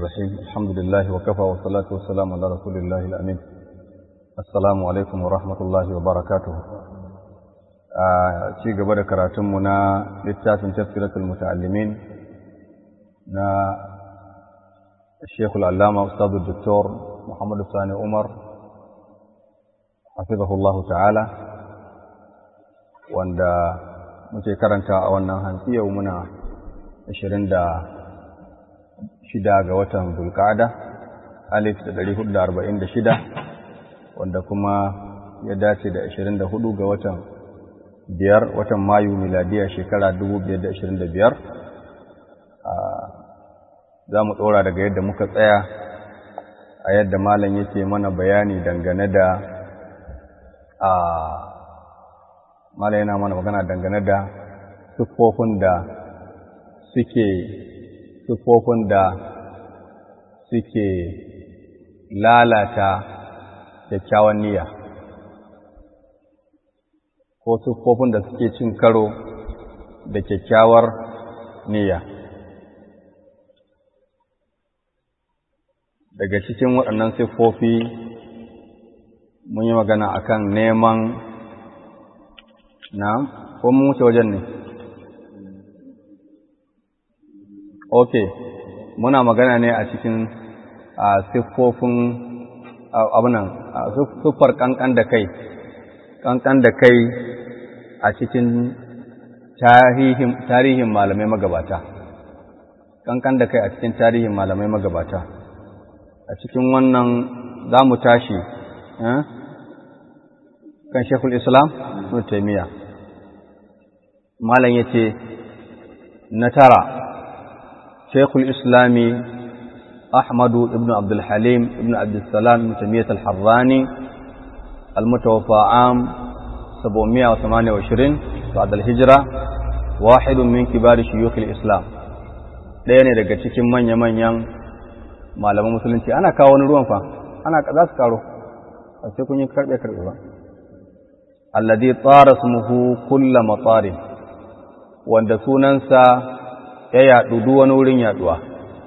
الرحيم الحمد لله وكفى والصلاة والسلام على رسول الله الأمين السلام عليكم ورحمة الله وبركاته ci gaba da karatunmu na littafin tafsiratul muta'allimin na Sheikhul Allama Ustadul Doktor Muhammadu Sani Umar hafizahullahu ta'ala wanda muke karanta a wannan hantsi yau muna 26 ga watan Zulqa'ada alif da 446 wanda kuma ya dace da 24 ga watan biyar watan Mayu miladiya shekara 2025 za mu tsora daga yadda muka tsaya a yadda malam yake mana bayani dangane da a malam yana mana magana dangane da siffofin da suke siffofin da suke lalata kyakkyawan niyya ko siffofin da suke cin karo da kyakkyawar niyya daga cikin waɗannan siffofi mun yi magana akan neman na ko mun wuce wajen ne ok muna magana ne a cikin siffofin abinan siffar kankan da kai kankan da kai a cikin tarihin malamai magabata kankan da kai a cikin tarihin malamai magabata a cikin wannan za mu tashi kan shekul islam ibn taimiyya malam ya ce na tara shekul islami ahmadu ibn abdulhalim ibn abdulsalam ibn taimiyyat al-harrani المتوفى عام 728 بعد الهجرة واحد من كبار شيوخ الإسلام ɗaya ne daga cikin manya-manyan malaman musulunci ana kawo wani ruwan fa ana za su karo a sai kun yi karɓe-karɓe ba alladhi tsara smuhu kulla matsari wanda sunansa ya yaɗu duk wani wurin yaɗuwa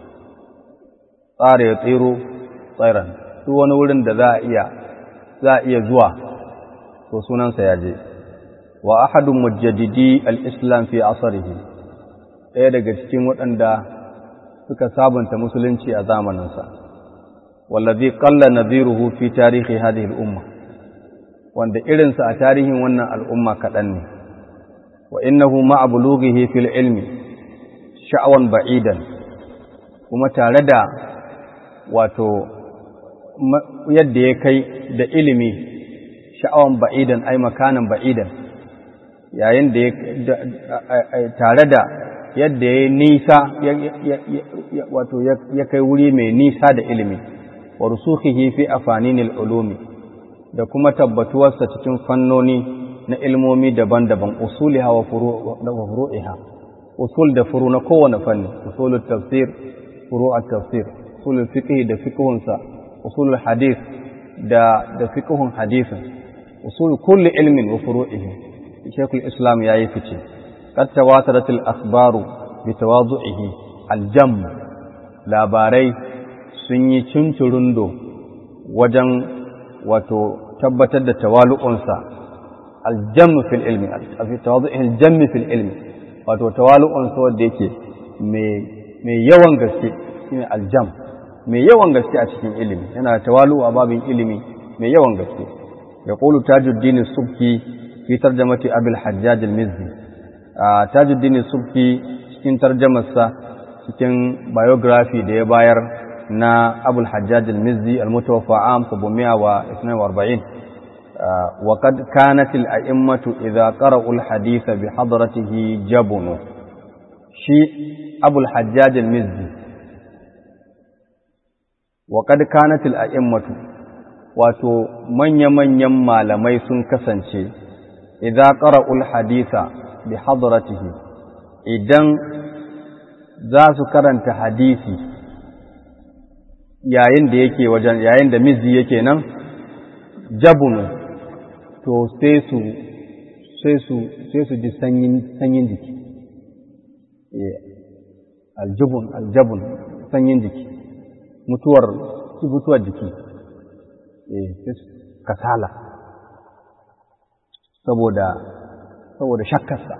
tsara ya tsiro tsairan duk wani wurin da za a iya za a iya zuwa to sunansa ya je wa ahadun mujaddidi al-islam fi asarihi ɗaya daga cikin waɗanda suka sabunta musulunci a zamaninsa wallazi qalla nadhiruhu fi tarihi hadhihi al-umma wanda irinsa a tarihin wannan al'umma kaɗan ne wa innahu ma'a bulughihi fil ilmi sha'wan ba'idan kuma tare da wato yadda ya kai da ilimi sha'awan ba'idan ai makanan ba'idan yayin da ya tare da yadda ya nisa wato ya kai wuri mai nisa da ilimi wa rusukhihi fi afaninil ulumi da kuma tabbatuwarsa cikin fannoni na ilmomi daban-daban usuliha wa furu'iha usul da furu na kowane fanni usulul tafsir furu'at tafsir usulul fiqh da fiqhunsa usulul hadith da da fiqhun hadithin usul kulli ilmin wa furu'ihi shaykh al-islam yayi fice qad tawatarat al-akhbaru bi tawadu'ihi al-jam labarai sun yi cinturundo wajen wato tabbatar da tawalu'unsa al-jam fil ilmi fi tawadu'ihi al-jam fil ilmi wato tawalu'unsa wanda yake mai yawan gaske shine al-jam mai yawan gaske a cikin ilimi yana tawalu a babin ilimi mai yawan gaske ya qulu tajuddin subki fi tarjamati abul hajjaj al-mizzi tajuddin subki cikin tarjamarsa cikin biography da ya bayar na abul hajjaj al-mizzi al-mutawaffa am 742 وقد كانت الأئمة إذا قرأوا الحديث بحضرته جبنوا شيء أبو الحجاج المزي waƙad kanatil a'immatu wato manya-manyan malamai sun kasance idza qara'ul haditha bi hadratihi idan za su karanta hadisi yayin da yake wajen yayin da mizi yake nan jabunu to sai su sai su sai su ji sanyin sanyin jiki eh aljubun aljabun sanyin jiki mutuwar mutuwar jiki eh kasala saboda saboda shakkarsa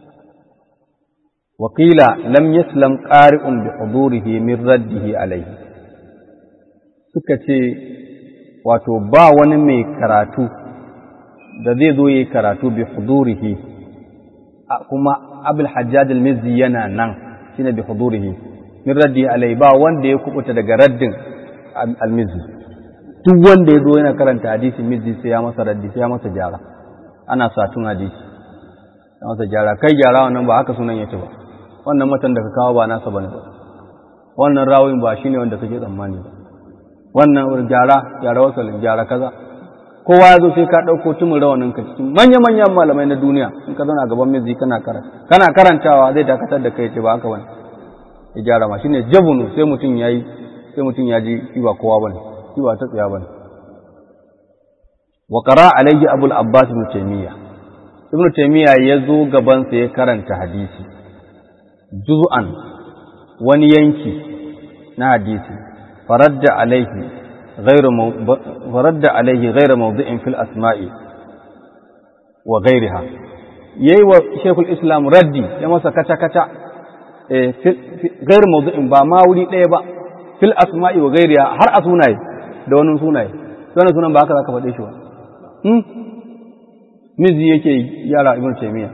wakila lam yaslam qari'un bi hudurihi min raddihi alayhi suka ce wato ba wani mai karatu da zai zo yi karatu bi hudurihi kuma abul hajjaj al-mizzi yana nan shine bi hudurihi min raddi alai ba wanda ya kubuta daga raddin al-mizzi duk wanda ya zo yana karanta hadisi mizzi sai ya masa raddi sai ya masa gyara ana satun hadisi ya masa gyara kai gyara wannan ba haka sunan yake ba wannan matan da ka kawo ba nasa bane ba wannan rawin ba shine wanda kake tsammani ba wannan gyara gyara wasalin gyara kaza kowa ya zo sai ka ɗauko tumin rawanin ka cikin manya-manyan malamai na duniya in ka zauna gaban mai kana karanta kana karantawa zai dakatar da kai ce ba haka bane ya gyara ma shine jabunu sai mutum ya yi sai mutum ya ji shi ba kowa bane shi ba ta tsaya bane wa qara alayhi abul abbas ibn taymiya ibn taymiya ya zo gaban sa ya karanta hadisi juz'an wani yanki na hadisi faradda alaihi غير مو... فرد عليه غير موضع في الأسماء وغيرها yayi wa shekul islam raddi ya masa kaca-kaca غير موضع ba ma wuri ɗaya ba fil asma'i wa gairiya har a sunaye da wani sunaye wani sunan ba haka za ka faɗe shi ba mizi yake yara ibn taymiya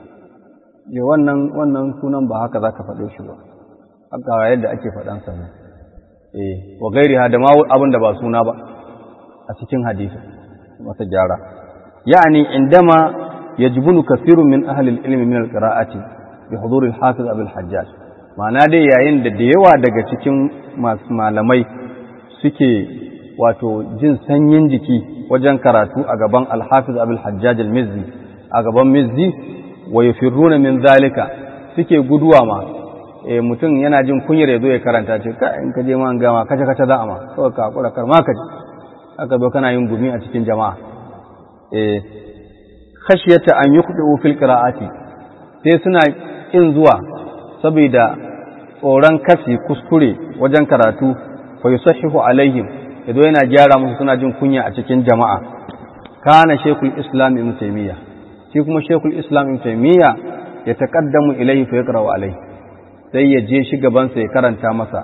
ya wannan wannan sunan ba haka za ka faɗe shi ba haka yadda ake faɗansa ne eh wa gairiha da ma abin da ba suna ba a cikin hadisi masa gyara yani indama yajbunu kathirun min ahli al-ilm min al-qira'ati bi hudur al-hafiz abul hajjaj ma'ana dai yayin da da yawa daga cikin masu malamai suke wato jin sanyin jiki wajen karatu a gaban al-hafiz abul hajjaj al-mizzi a gaban mizzi wa yufirruna min zalika suke guduwa ma eh mutum yana jin kunyar ya zo ya karanta ce ka in ka je ma an gama kace kace za a ma kawai ka hakura kar ma ka ji aka zo kana yin gumi a cikin jama'a eh khashyata an yuqdu fil qira'ati sai suna in zuwa saboda tsoron kasi kuskure wajen karatu fa yusahhihu alaihim yazo yana gyara musu suna jin kunya a cikin jama'a kana shaykhul islam ibn taymiya shi kuma shaykhul islam ibn taymiya ya taqaddamu ilayhi fa yaqra'u alayhi sai ya je shi gabansa ya karanta masa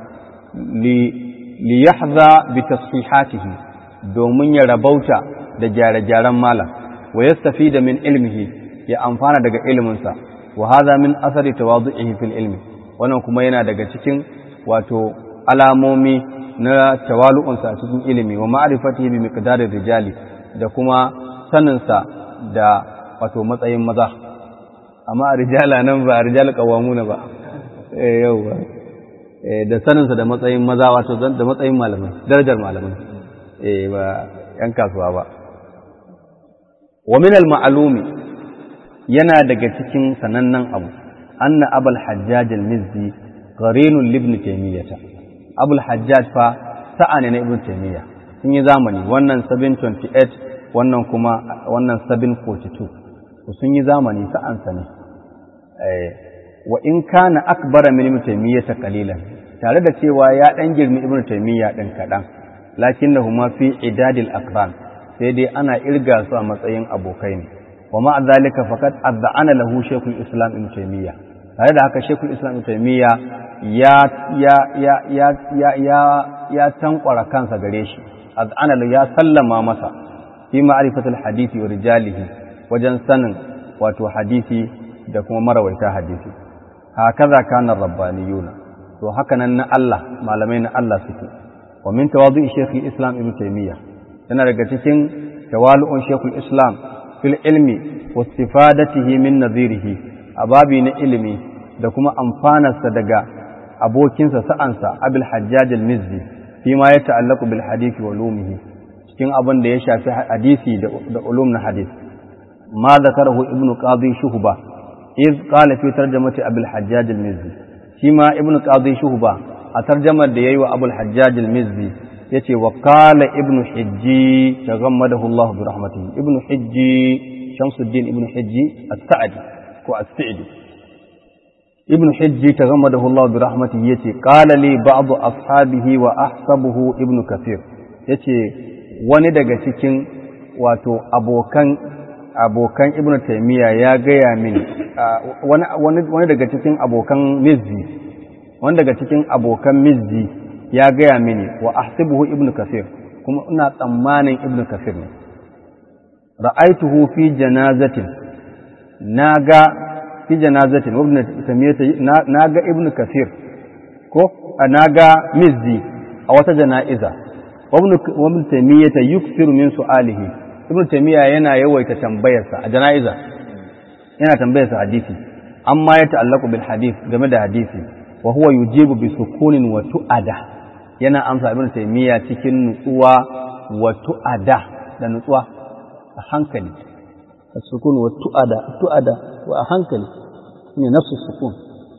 li yahza bi tasfihatihi domin ya rabauta da gyare-gyaren malam wa yastafida min ilmihi ya amfana daga ilminsa wa hadha min asari tawadhu'ihi fil ilmi wannan kuma yana daga cikin wato alamomi na tawalu'unsa a cikin ilimi wa ma'rifatihi bi miqdari rijali da kuma saninsa da wato matsayin maza amma a rijala nan ba a rijal qawamuna ba yau ba da saninsa da matsayin maza wato da matsayin malamai darajar malamai ba ‘yan kasuwa ba wa min al-ma'alumi yana daga cikin sanannen abu anna abul hajjaj al-mizzi qarinun libn taymiyata abul hajjaj fa sa'a ne na ibn taymiya sun yi zamani wannan 728 wannan kuma wannan 742 sun yi zamani sa'ansa ne wa in kana akbara min ibn taymiyyah qalilan tare da cewa ya dan girmi ibn taymiyyah din kadan lakinnahuma fi idadil aqran sai dai ana irga su a matsayin abokai ne wa ma zalika faqad adda'ana lahu shaykhul islam ibn taymiyyah tare da haka shaykhul islam ibn taymiyyah ya ya ya ya ya ya ya tankwara kansa gare shi adda'ana ya sallama masa fi ma'rifatul hadisi wa rijalihi wajen sanin wato hadisi da kuma marawaita hadisi hakaza kana rabbaniyuna to haka nan na Allah malamai na Allah suke wa min tawadhu shaykh islam ibn taymiyyah yana daga cikin tawalu'un shaykh islam fil ilmi wa istifadatihi min nadhirihi ababi na ilimi da kuma amfanarsa daga abokinsa sa'ansa abul hajjaj al-mizzi fi ma ya ta'allaqu bil hadisi wa ulumihi cikin abin da ya shafi hadisi da ulum na hadisi ma zakarahu ibnu qadi shuhba iz qala fi tarjamati abul hajjaj al-mizzi shi ma ibnu qadi shuhba a tarjamar da yayi wa abul hajjaj al-mizzi yace wa qala ibnu hijji taghammadahu Allah bi rahmatihi ibnu hijji shamsuddin ibnu hijji as-sa'di ko as-sa'di ibn hijji ta gama da Allah bi rahmatihi yace qala li ba'd ashabihi wa ahsabuhu ibn kathir yace wani daga cikin wato abokan abokan ibn taymiya ya gaya mini wani wani daga cikin abokan mizzi wani daga cikin abokan mizzi ya gaya mini wa ahsibuhu ibn kathir kuma ina tsammanin ibn kathir ne ra'aituhu fi janazatin naga fi janazatin ibn tamiyata naga ibn kathir ko naga mizzi a wata jana'iza wa ibn tamiyata yukthiru min su'alihi ibn tamiya yana yawaita tambayarsa a jana'iza yana tambayarsa hadisi amma ya ta'allaku bil hadith game da hadisi wa huwa yujibu bi sukunin wa tu'ada yana amsa ibn taymiya cikin nutsuwa wa tu'ada da nutsuwa a hankali sukun wa tu'ada tu'ada wa a hankali ne nafsu sukun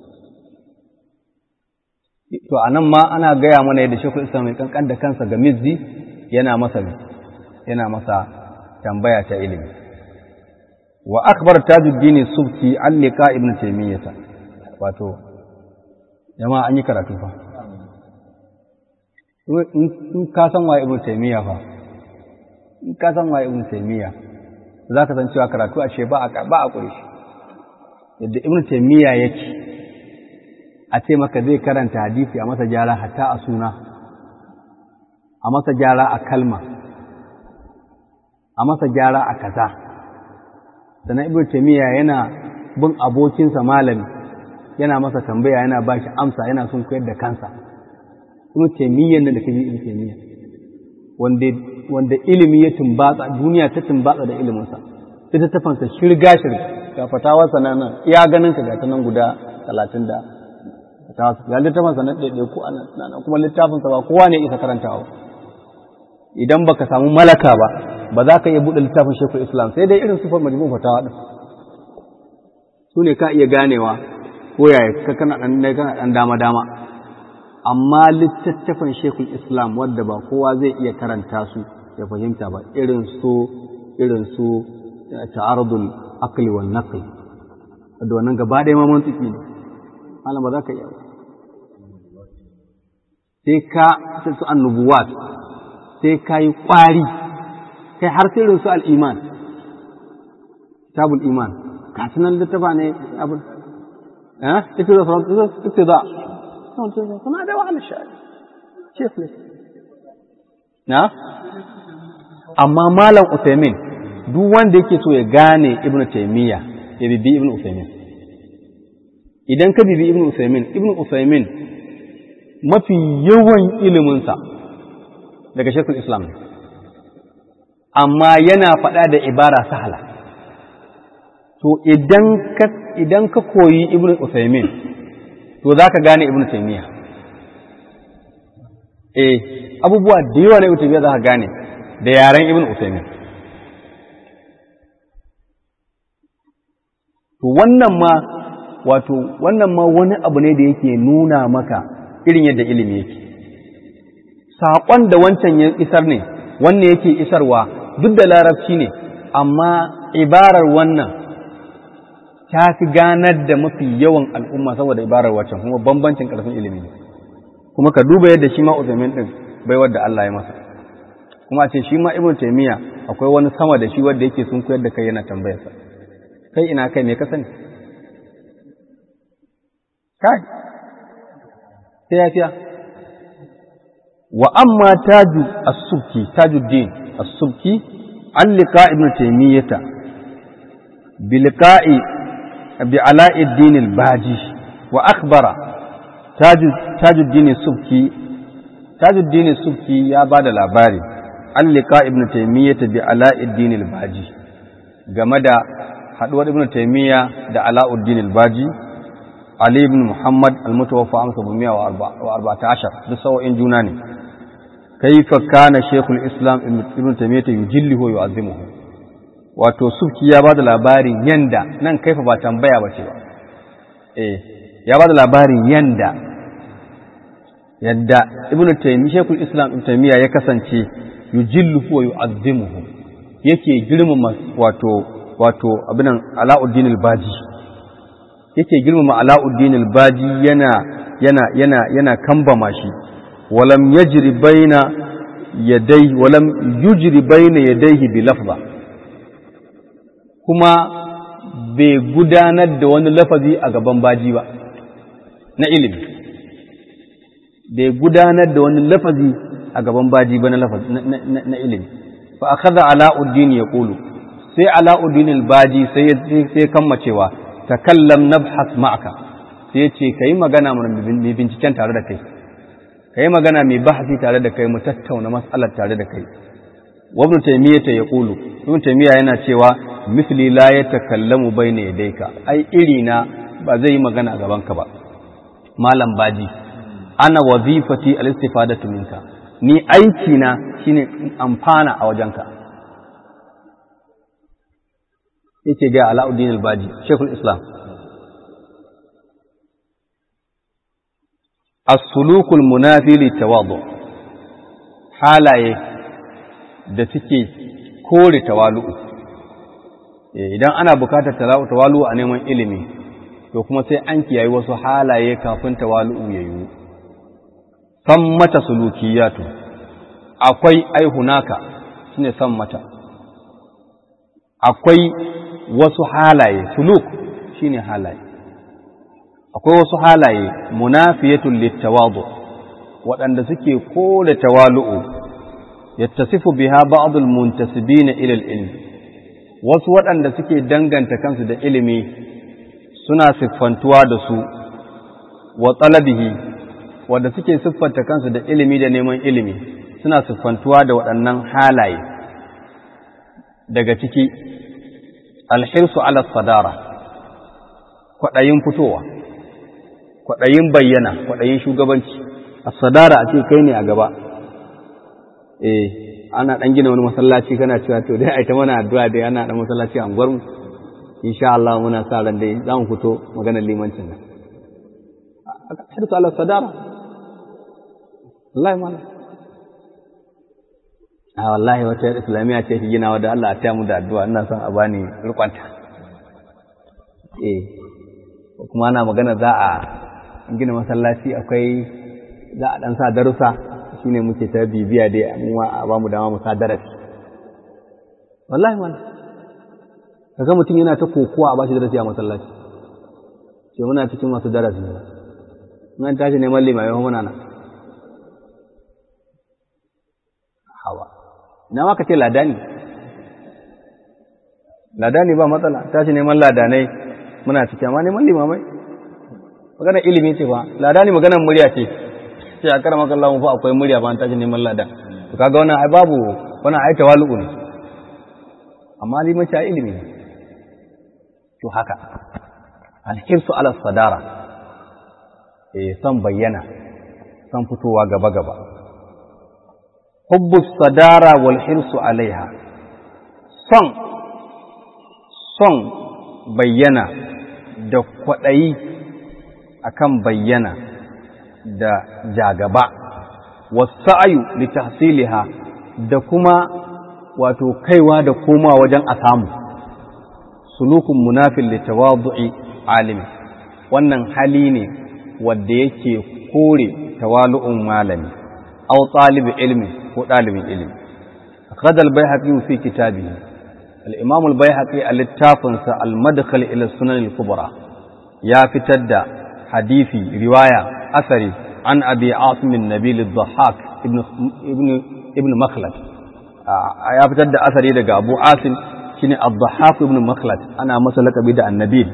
to anan ma ana gaya mana yadda shekul islam mai kankan da kansa ga mizzi yana masa yana masa tambaya ta ilimi wa akbar tajuddin subki an liqa ibn taymiyyah wato jama'a an yi karatu fa in ka san wa ibn taymiyyah fa in ka san wa ibn taymiyyah zaka san cewa karatu ashe ba a ba a kure shi yadda ibn taymiyyah yake a ce maka zai karanta hadisi a masa gyara hatta a suna a masa gyara a kalma a masa gyara a kaza sannan ibn taymiya yana bin abokinsa malami yana masa tambaya yana ba shi amsa yana sun koyar da kansa ibn taymiya nan da kaji ibn taymiya wanda wanda ilimi ya tumbatsa duniya ta tumbatsa da iliminsa sai ta tafansa shirga shirga ga fatawarsa nan iya ganin ka ga ta nan guda talatin da fatawarsa ga littafinsa nan ɗaiɗai ko anan kuma littafinsa ba kowa ne isa karantawa idan baka samu malaka ba ba za ka iya buɗe littafin shekul islam sai dai irin sufar majmun fatawa ɗin su ne ka iya ganewa ko yaya ka kana ɗan kana ɗan dama dama amma littattafan shekul islam wadda ba kowa zai iya karanta su ya fahimta ba irin su irin su ta'arudul aqli wal naqli da wannan gaba ɗaya ma mantiki ne malam ba za ka iya ba sai ka sai su annubuwat sai ka yi ƙwari kai har sirrin su al'iman kitabul iman ka sunan littafa ne abin eh ita da sauran ita da suna da wahalar sha'ani chief ne na amma malam Uthaymin duk wanda yake so ya gane ibnu taymiya ya bibi ibnu Uthaymin idan ka bibi ibnu Uthaymin ibnu Uthaymin mafi yawan iliminsa daga shekul islam ne amma yana faɗa da ibara sahala to idan ka idan ka koyi ibnu Uthaymin to zaka gane ibnu Taymiyyah eh abubuwa da yawa na ibnu Taymiyyah zaka gane da yaren ibnu Uthaymin to wannan ma wato wannan ma wani abu ne da yake nuna maka irin yadda ilimi yake saƙon da wancan ya isar ne wannan yake isarwa duk da larabci ne amma ibarar wannan ta fi ganar da mafi yawan al'umma saboda ibarar waccan kuma bambancin ƙarfin ilimi ne kuma ka duba yadda shi ma uzamin ɗin bai wadda Allah ya masa kuma a ce shi ma ibn taymiya akwai wani sama da shi wanda yake sun koyar da kai yana tambayarsa kai ina kai me ka sani kai sai yafiya wa amma taju as-subki tajuddin as-subki an liqa ibn taymiyata bi liqa'i bi ala'iddin al-baji wa akhbara tajuddin as-subki tajuddin as-subki ya bada labari an liqa ibn taymiyata bi ala'iddin al-baji game da haduwar ibn taymiya da ala'uddin al-baji ali ibn muhammad al-mutawaffa amsa bu miya wa arba'ata ashar duk sau'in juna ne kaifa kana shaykhul islam ibn taymiyyah yujillihu wa yu'azzimuhu wato subki ya bada labarin yanda nan kaifa ba tambaya ba ce ba eh ya bada labarin yanda yadda ibn taymiyyah shaykhul islam ibn taymiyyah ya kasance yujilluhu wa yu'azzimuhu yake girmama wato wato abinan ala'uddin al-baji yake girmama ala'uddin al-baji yana yana yana yana kambama shi walam yajri baina yadai walam yujri baina yadayhi bi lafza kuma bai gudanar da wani lafazi a gaban baji ba na ilimi bai gudanar da wani lafazi a gaban baji ba na lafazi na ilimi fa akhadha alauddin yaqulu sai alauddin albaji sai sai kamma cewa takallam nabhas ma'aka sai yace kai magana mai binciken tare da kai kai magana mai bahasi tare da kai mu tattauna mas'alar tare da kai wa ibn taymiyyah yaqulu ibn taymiyyah yana cewa misli la yatakallamu bayna yadayka ai iri na ba zai yi magana a gaban ka ba malam baji ana wazifati al-istifadatu minka ni aiki na shine amfana a wajenka yake ga Alauddin al-Baji Sheikhul Islam as-sulukul munafi litawadu halaye da suke kore tawalu'u idan ana bukatar tawalu'u a neman ilimi to kuma sai an kiyaye wasu halaye kafin tawalu'u ya yiwu san mata sulukiyatu akwai ai hunaka shine san mata akwai wasu halaye suluk shine halaye akwai wasu halaye munafiyatul littawadu waɗanda suke kore tawalu'u yattasifu biha ba'd almuntasibin ila al-ilm wasu waɗanda suke danganta kansu da ilimi suna siffantuwa da su wa talabihi wanda suke siffanta kansu da ilimi da neman ilimi suna siffantuwa da waɗannan halaye daga ciki alhirsu ala sadara kwaɗayin fitowa kwaɗayin bayyana kwaɗayin shugabanci a sadara a ce kai ne a gaba eh ana ɗan gina wani masallaci kana cewa to dai aita mana addu'a dai ana ɗan masallaci a unguwarmu insha Allah muna sa ran dai za mu fito maganar limancin nan hirsu ala sadara wallahi mana a wallahi wata yar islamiyya ce ki gina da Allah a taya mu da addu'a ina son a bani rikonta eh kuma ana magana za a gina masallaci akwai za a dan sa darussa shine muke ta bibiya dai mu a ba mu dama mu sa darasi wallahi mana kaga mutum yana ta kokowa a bashi darasi a masallaci ce muna cikin masu darasi ne mun tashi neman limamai muna nan hawa na maka ce ladani ladani ba matsala tashi neman ladanai muna ciki amma neman limamai magana ilimi ce fa ladani maganar murya ce ce a karama kallon fa akwai murya ba an tashi neman ladan to kaga wannan ai babu wannan ai tawalu ne amma limanci ai ilimi ne to haka alhirsu ala sadara eh san bayyana san fitowa gaba gaba hubbu sadara wal hirsu alaiha son son bayyana da kwaɗayi akan bayyana da jagaba wasa'ayu li tahsiliha da kuma wato kaiwa da koma wajen a samu sulukun munafin li tawadu'i alimi wannan hali ne wanda yake kore tawalu'un malami aw talibi ilmi ko ɗalibin ilimi. Kadal bai haƙi fi kitabi, al'imam bai haƙi a littafinsa al-madkhal ila sunan al-kubra ya fitar da hadifi riwaya asari an abi asimin nabil dhahak ibn makhlad ya fitar da asari daga abu asim shine ad-dhahak ibn makhlad ana masa lakabi da annabil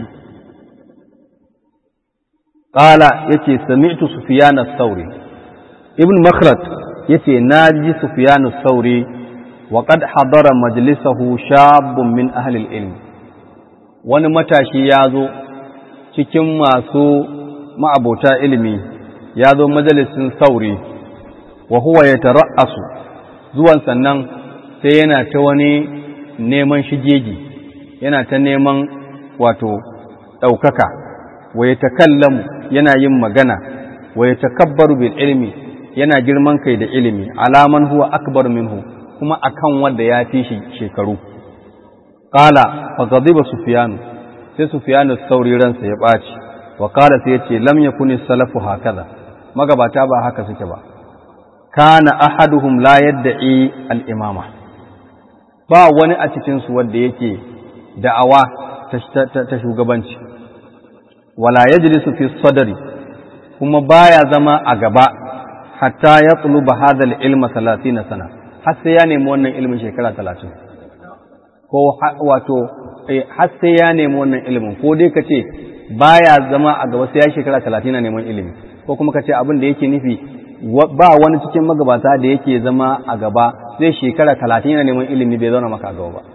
qala yace sami'tu sufyan ath-thawri ibn makhlad yace na ji Sufyanu Sauri wa qad hadara majlisahu shabun min ahli ilm wani matashi ya zo cikin masu ma'abota ilimi ya zo majalisin Sauri wa huwa yatara'asu zuwan sannan sai yana ta wani neman shigegi yana ta neman wato ɗaukaka wa yatakallamu yana yin magana wa yatakabbaru bil ilmi yana girman kai da ilimi alaman huwa akbar minhu kuma akan wanda ya fi shi shekaru qala fa ghadiba sufyan sai sufyanu sauri ransa ya ɓaci wa qala sai yace lam yakuni salafu hakaza magabata ba haka suke ba kana ahaduhum la yad'i al-imama ba wani a cikin su wanda yake da'awa ta shugabanci wala yajlisu fi sadri kuma baya zama a gaba hatta ya tsuluba hadha al-ilma 30 sana har sai ya nemi wannan ilimin shekara 30 ko wato har sai ya nemi wannan ilimin ko dai kace baya zama a gaba sai ya shekara 30 na neman ilimi ko kuma kace abin da yake nufi ba wani cikin magabata da yake zama a gaba zai shekara 30 yana neman ilimi bai zauna maka a gaba ba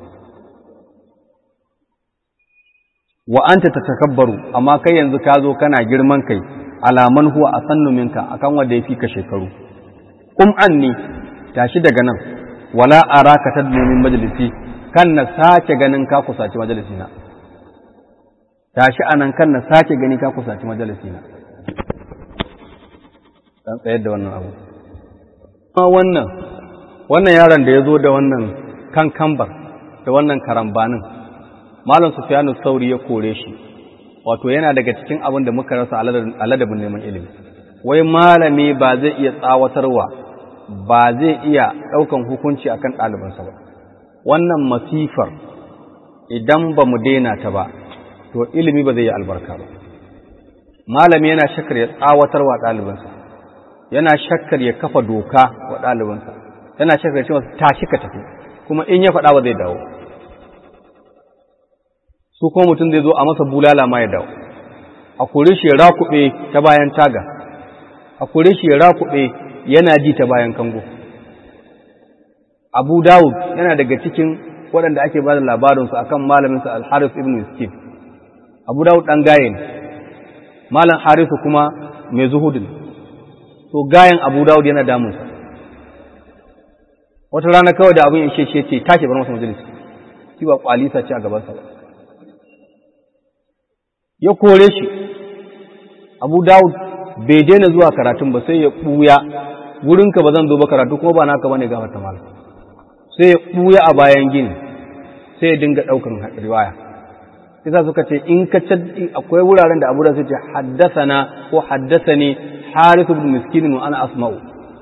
wa anta tatakabbaru amma kai yanzu ka zo kana girman kai alaman huwa asannu minka akan wanda yafi ka shekaru kum anni tashi daga nan wala araka tadnu min majlisi kan na sake ganin ka kusaci majalisi na tashi anan kan na sake gani ka kusaci majalisi na dan tsayar da wannan abu wannan wannan yaron da ya zo da wannan kan kambar da wannan karambanin malam sufyanu sauri ya kore shi wato yana daga cikin abin da muka rasa aladabin neman ilimi wai malami ba zai iya tsawatarwa ba zai iya ɗaukan hukunci akan ɗalibinsa ba wannan masifar idan ba mu daina ta ba to ilimi ba zai yi albarka ba malami yana shakkar ya tsawatarwa ɗalibinsa yana shakkar ya kafa doka wa ɗalibinsa yana shakkar cewa tashi ka tafi kuma in ya faɗa ba zai dawo su kuma mutum zai zo a masa bulala ma ya dawo a kore shi ya rakuɓe ta bayan taga a kore shi ya rakuɓe yana ji ta bayan kango abu dawud yana daga cikin waɗanda ake ba da labarinsu a kan malaminsa alharis ibn miskin abu dawud ɗan gaye ne malam harisu kuma mai zuhudin to gayen abu dawud yana damunsa wata rana kawai da abin ishe ce ce tashi bar masa majalisi shi ba kwalisa ce a gabansa ba ya kore shi abu dawud bai daina zuwa karatun ba sai ya ɓuya wurinka ba zan zo ba karatu kuma ba naka bane ga mata malam sai ya ɓuya a bayan gini sai ya dinga ɗaukan riwaya isa suka ce in ka akwai wuraren da abu da suke haddasana ko haddasani harith ibn miskin wa ana asma'u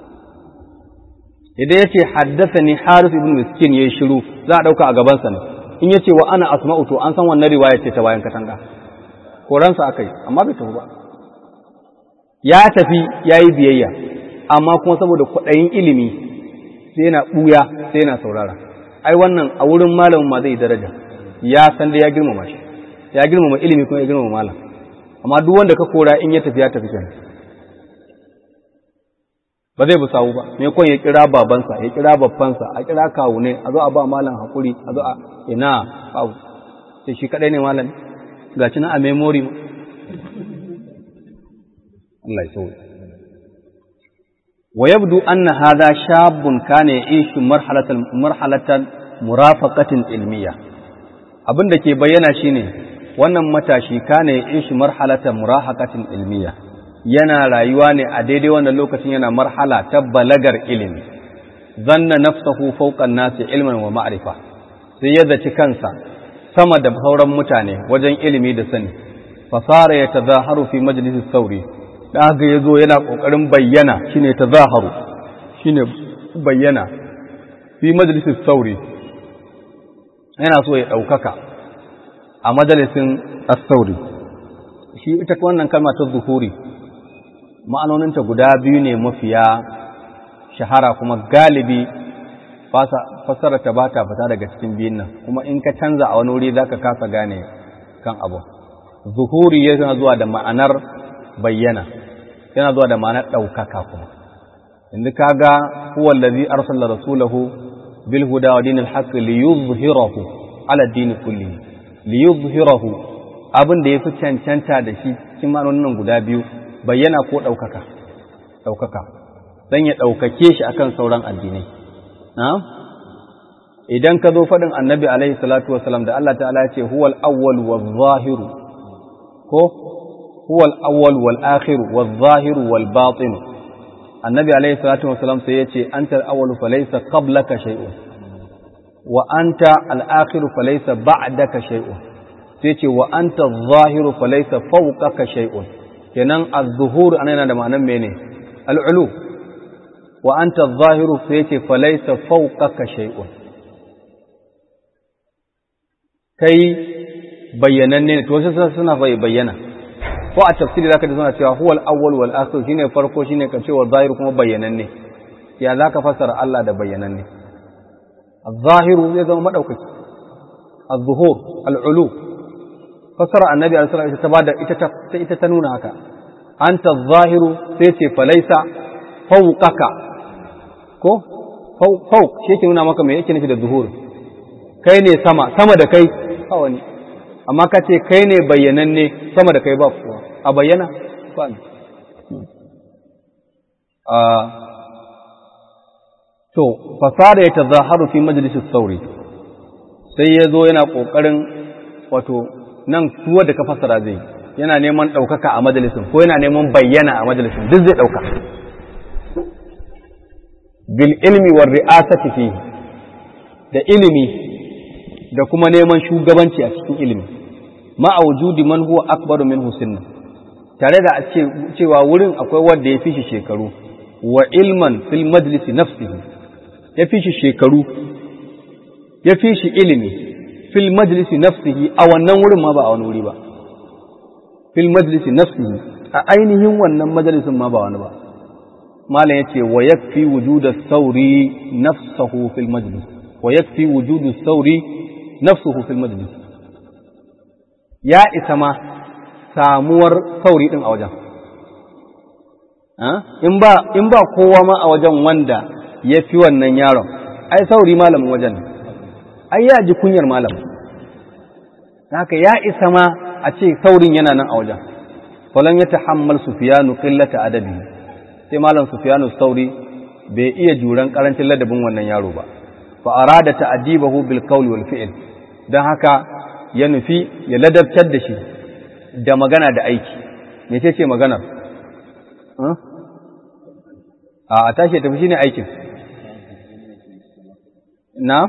idan yace haddasani harith ibn miskin yayi shiru za a dauka a gaban sa ne in yace wa ana asma'u to an san wannan riwaya ce ta bayan katanga koransa akai amma bai tafi ba ya tafi yayi biyayya amma kuma saboda kwaɗayin ilimi sai yana ɓuya sai yana saurara ai wannan a wurin malamin ma zai daraja ya san da ya girmama shi ya girmama ilimi kuma ya girmama malam amma duk wanda ka kora in ya tafi ya tafi kenan ba zai bi sawu ba me kon ya kira babansa ya kira babbansa a kira kawu ne a zo a ba malam hakuri a zo a ina babu sai shi kadai ne malam ga ci na a memory Allah ya sauya ويبدو أن هذا شاب كان يعيش مرحلة مرحلة مرافقة علمية abin da ke bayyana shine wannan matashi kana ya ishi marhalatan murahaqatin ilmiya yana rayuwa ne a daidai wannan lokacin yana marhala ta balagar ilimi zanna nafsahu fawqa nasi ilman wa ma'rifa sai ya zaci kansa sama da sauran mutane wajen ilimi da sani fasara ya tazaharu fi majlisis sauri da haka ya zo yana ƙoƙarin bayyana shi ne ta zaharu shi ne bayyana fi majalisun sauri yana so ya ɗaukaka a majalisun sauri shi ita wannan kalma ta zuhuri ma'anoninta guda biyu ne mafiya shahara kuma galibi fassara ta ba ta fita daga cikin biyun nan kuma in ka canza a wani wuri za ka kasa gane kan abu zuhuri yana zuwa da ma'anar bayyana yana zuwa da ma'anar ɗaukaka kuma inda ka ga huwallazi arsala rasulahu bil huda wa dinil haqq li yuzhirahu ala din kulli li yuzhirahu abin da yafi cancanta da shi cikin ma'anonin guda biyu bayyana ko ɗaukaka ɗaukaka dan ya ɗaukake shi akan sauran addinai na'am idan ka zo faɗin annabi alaihi salatu wasalam da Allah ta'ala ya ce huwal awwal wal zahiru ko هو الأول والآخر والظاهر والباطن النبي عليه الصلاة والسلام سيأتي أنت الأول فليس قبلك شيء وأنت الآخر فليس بعدك شيء sai ce wa anta zahiru falaysa fawqaka shay'un kenan az-zuhur ana yana da ma'anar mene al-ulu wa anta zahiru sai ce falaysa fawqaka shay'un kai bayyananne ne to sai suna bayyana ko a tafsiri zaka ji suna cewa huwal awwal wal akhir shine farko shine kace wa zahir kuma bayyananne ya zaka fassara Allah da bayyananne az-zahiru zai zama madaukaki az-zuhur al-ulu fassara annabi sallallahu alaihi wasallam ta bada ita ta ita ta nuna haka anta az-zahiru sai ce falaisa fawqaka ko fawq shi yake nuna maka me yake nufi da zuhur kai ne sama sama da kai a wani amma ka ce kai ne bayyananne sama da kai ba kuwa a bayyana ba ne to fasara ya tazaharu fi majalisun sauri sai ya zo yana ƙoƙarin wato nan tuwa da ka fasara zai yana neman ɗaukaka a majalisun ko yana neman bayyana a majalisun duk zai ɗauka bil ilmi war ri'asati fi da ilimi da kuma neman shugabanci a cikin ilimi ma'a wujudi man huwa akbaru minhu sinna tare da a cewa wurin akwai wanda ya fi shi shekaru wa ilman fil majlisi nafsihi ya fi shi shekaru ya fi shi ilimi fil majlisi nafsihi a wannan wurin ma ba a wani wuri ba fil majlisi nafsihi a ainihin wannan majalisin ma ba wani ba malam yace wa yakfi wujuda sauri nafsahu fil majlis wa yakfi wujudu sauri nafsuhu fil majlis ya isa ma samuwar sauri din a wajen in ba in ba kowa ma a wajen wanda ya fi wannan yaron ai sauri malamin wajen ai ya ji kunyar malam haka ya isa ma a ce saurin yana nan a wajen falan ya tahammal sufiyanu qillata adabi sai malam sufiyanu sauri bai iya juran karancin ladabin wannan yaro ba fa arada ta'dibahu bil qawli wal fi'l dan haka ya nufi ya ladabtar da shi da magana da aiki me ce ce maganar a tashi tafi shine aikin na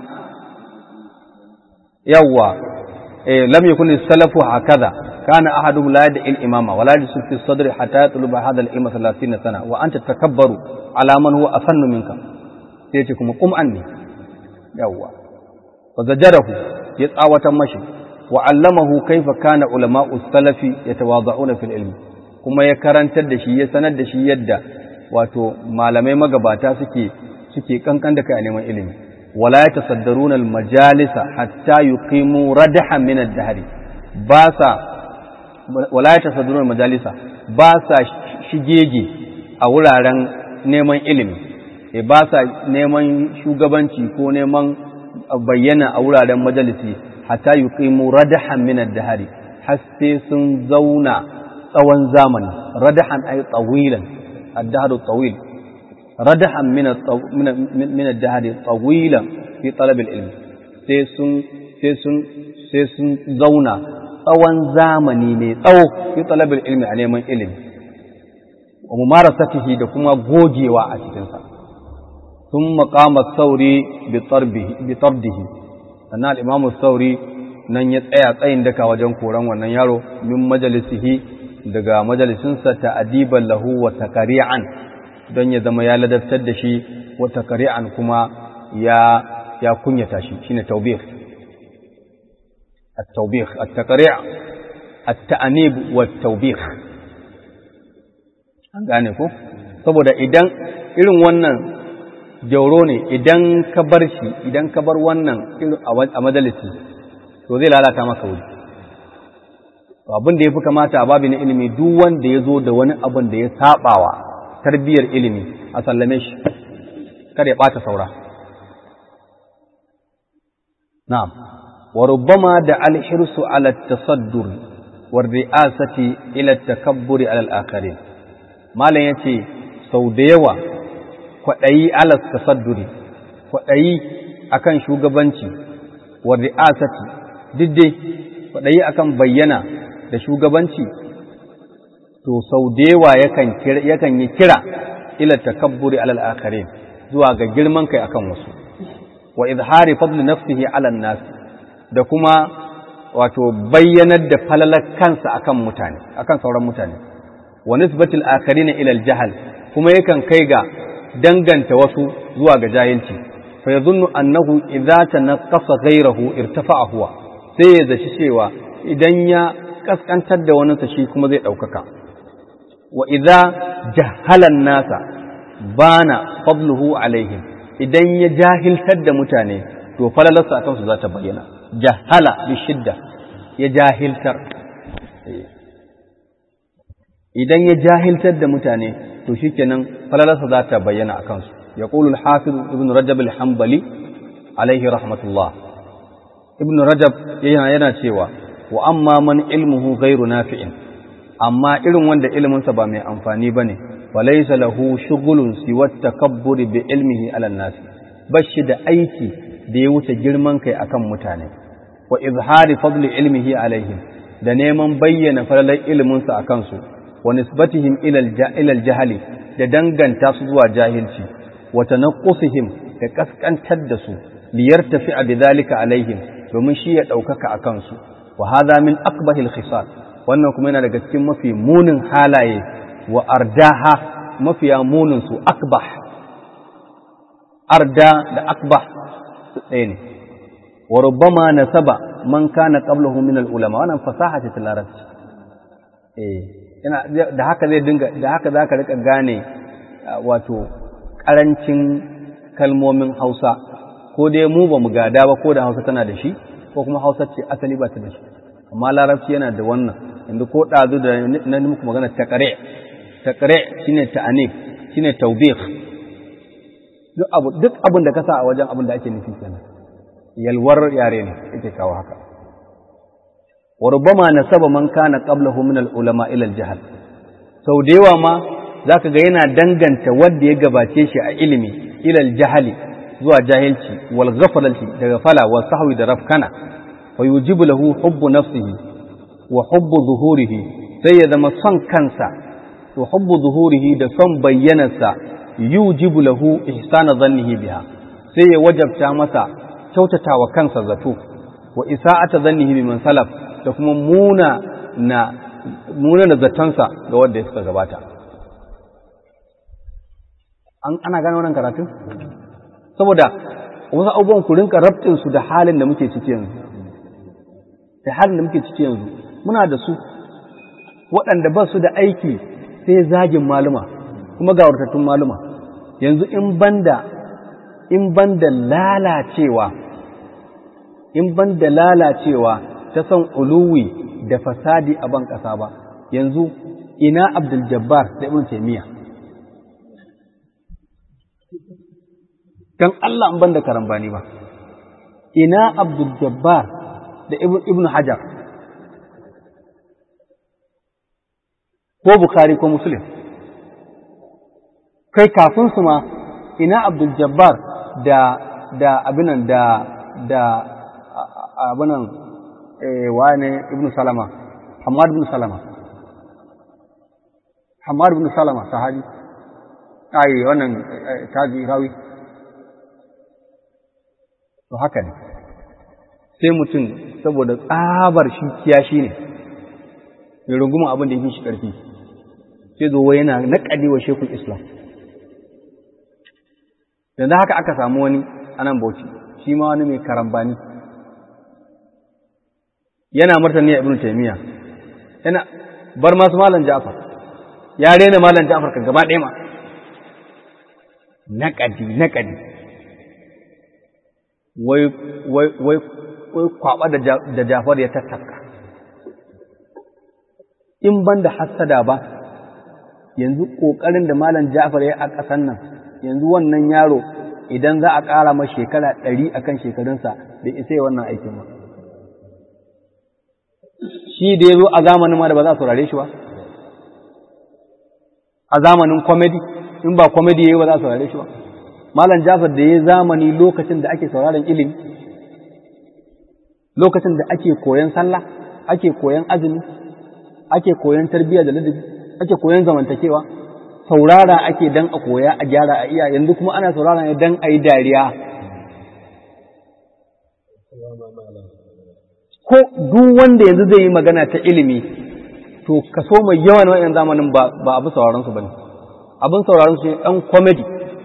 yawwa eh lam yakun salafu hakaza kana ahaduhum la yad'i al-imama wa la yajlisu fi sadri hatta yatluba hadha al-ilma 30 sana wa anta takabbaru ala man huwa afannu minka sai ce kuma kum anni yawwa wa zajarahu ya tsawatan mashi wa allamahu kaifa kana ulama'u salafi yatawada'una fil ilmi kuma ya karantar da shi ya sanar da shi yadda wato malamai magabata suke suke kankan da kai a neman ilimi wala yatasaddaruna al majalisa hatta yuqimu radahan min ad-dahri ba sa wala yatasaddaruna al majalisa ba sa shigege a wuraren neman ilimi e ba sa neman shugabanci ko neman bayyana a wuraren majalisi hatta yuqimu radahan min ad-dahri har sai sun zauna tsawon zamani radahan ay tawilan ad-dahr tawil radahan min min ad-dahr tawilan fi talab al-ilm sai sun sai sun sai sun zauna tsawon zamani ne tsawo fi talab al-ilm a neman ilimi wa mumarasatihi da kuma gogewa a cikin sa ثم قام الثوري بطرده بطرده sannan al'imamu sauri nan ya tsaya tsayin daka wajen koran wannan yaro min majalisihi daga majalisinsa ta adiban lahu wa takari'an don ya zama ya ladabtar da shi wa takari'an kuma ya ya kunyata shi shine taubih at-taubih at-takari' at-ta'nib wa at-taubih an gane ko saboda idan irin wannan jauro ne idan ka bar shi idan ka bar wannan a majalisi to zai lalata maka wuri abin da ya fi kamata a babi na ilimi duk wanda ya zo da wani abin da ya sabawa tarbiyyar ilimi a sallame shi kada ya ɓata saura na'am wa rubbama da alhirsu ala tasaddur wa ri'asati ila takabburi ala al-akharin malam yace sau da yawa kwaɗayi alas tasadduri kwaɗayi akan shugabanci wa ri'asati diddai kwaɗayi akan bayyana da shugabanci to sau da yawa yakan yi kira ila takabburi alal akharin zuwa ga girman kai akan wasu wa izhari fadli nafsihi ala nas da kuma wato bayyanar da falalar kansa akan mutane akan sauran mutane wa nisbatil akharina ila al-jahl kuma yakan kai ga danganta wasu zuwa ga jahilci fa yadhunnu annahu idza tanaqqasa ghayrahu irtafa'a huwa sai ya zaci cewa idan ya kaskantar da wani sa shi kuma zai daukaka wa idza jahala nasa bana fadluhu alaihim idan ya jahiltar da mutane to falalarsa akan su za ta bayyana jahala bi shidda ya jahiltar idan ya jahiltar da mutane to shikenan falalarsa za ta bayyana a kansu ya ƙulu al-hafiz ibn rajab al-hanbali alaihi rahmatullah ibn rajab yana yana cewa wa amma man ilmuhu ghairu nafi'in amma irin wanda iliminsa ba mai amfani bane walaysa lahu shughulun siwa takabburi bi ilmihi ala nas bashi da aiki da ya wuce girman kai akan mutane wa izhari fadli ilmihi alaihim da neman bayyana falalar iliminsa a kansu wa nisbatihim ila jahali da danganta su zuwa jahilci wa tanaqqusihim da kaskantar da su liyartafi bidhalika alaihim domin shi ya daukaka a kansu wa hadha min aqbahil khisal wannan kuma yana daga cikin mafi munin halaye wa ardaha mafiya munin su akbah arda da akbah ɗaya ne wa rubbama nasaba man kana qablahu min al-ulama wannan fasaha ce ta larabci eh ina da haka zai dinga da haka zaka rika gane wato karancin kalmomin Hausa ko dai mu ba mu gada ba ko da Hausa tana da shi ko kuma Hausa ce asali ba ta da shi amma larabci yana da wannan inda ko ɗazu da na muku magana taqri taqri shine ta'anif shine tawbih duk abu duk abin da ka sa a wajen abin da ake nufi kenan yalwar yare ne yake kawo haka wa rubbama nasaba man kana qablahu min al-ulama ila al-jahl sau da yawa ma zaka ga yana danganta wanda ya gabace shi a ilimi ila al-jahli zuwa jahilci wal ghaflati daga fala wa sahwi da rafkana wa yujibu lahu hubbu nafsihi wa hubbu zuhurihi sai ya zama son kansa wa hubbu zuhurihi da son bayyanarsa yujibu lahu ihsana dhannihi biha sai ya wajabta masa kyautatawa kansa zato wa isa'ata dhannihi biman salaf da kuma muna na muna da zatansa ga wanda suka gabata an ana gane wannan karatu saboda wasu abubuwan ku rinka rabtin su da halin da muke ciki yanzu da halin da muke ciki yanzu muna da su waɗanda ba su da aiki sai zagin maluma kuma ga wartattun maluma yanzu in banda in banda lalacewa in banda lalacewa ta san uluwi da fasadi a ban ƙasa ba yanzu ina abdul jabbar da ibn taymiya dan Allah in banda karambani ba ina abdul jabbar da ibn hajar ko bukhari ko muslim kai kafin su ma ina abdul jabbar da da abinan da da abinan eh wane ibnu salama hamad ibn salama hamad ibn salama sahabi ai wannan taji rawi to haka ne sai mutum saboda tsabar shi kiyashi ne mai rungumar abin da yake shi ƙarfi sai zo yana naƙadi wa shekul islam yanzu haka aka samu wani anan bauchi shi ma wani mai karambani yana martani a ibnu taymiya yana bar masu malam ja'far ya rena malam ja'far kan gaba ɗaya ma naƙadi naƙadi wai wai wai wai kwaba da ja'far ya tattaka in ban da hassada ba yanzu ƙoƙarin da malam ja'far ya yi a ƙasan nan yanzu wannan yaro idan za a ƙara ma shekara ɗari a kan shekarunsa bai isa yi wannan aikin ba. Shi da ya zo a zamanin ma da ba za a saurare shi ba? A zamanin kwamedi, in ba kwamedi ya yi ba za a saurare shi ba? Malam Jafar da ya zamani lokacin da ake sauraron ilimi, lokacin da ake koyon sallah, ake koyon azumi, ake koyon tarbiyya da ladabi, ake koyon zamantakewa, saurara ake dan a koya a gyara a iya yanzu kuma ana saurara ne dan a yi dariya ko duk wanda yanzu zai yi magana ta ilimi to kaso mai yawan wa'yan zamanin ba ba abu sauraron su bane abin sauraron su ɗan comedy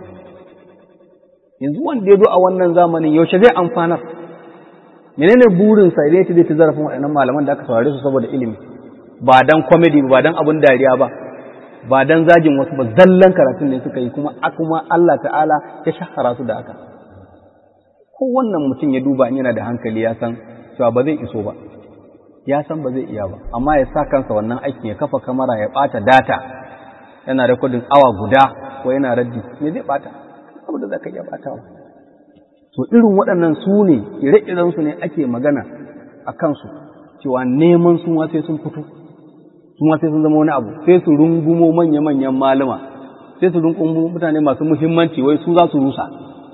yanzu wanda ya zo a wannan zamanin yaushe zai amfanar menene burinsa idan ya zai ta zarafin waɗannan malaman da aka saurare su saboda ilimi ba dan comedy ba dan abin dariya ba ba dan zagin wasu ba zallan karatun ne suka yi kuma kuma Allah ta'ala ya shahara su da aka ko wannan mutum ya duba in yana da hankali ya san cewa ba zai iso ba ya san ba zai iya ba amma ya sa kansa wannan aikin ya kafa kamara ya bata data yana rekodin awa guda ko yana raddi me zai bata saboda zaka iya batawa to irin waɗannan su ne ire-iren su ne ake magana a kansu cewa neman sun sai sun fito sun sai sun zama wani abu sai su rungumo manya-manyan malama sai su rungumo mutane masu muhimmanci wai su za su rusa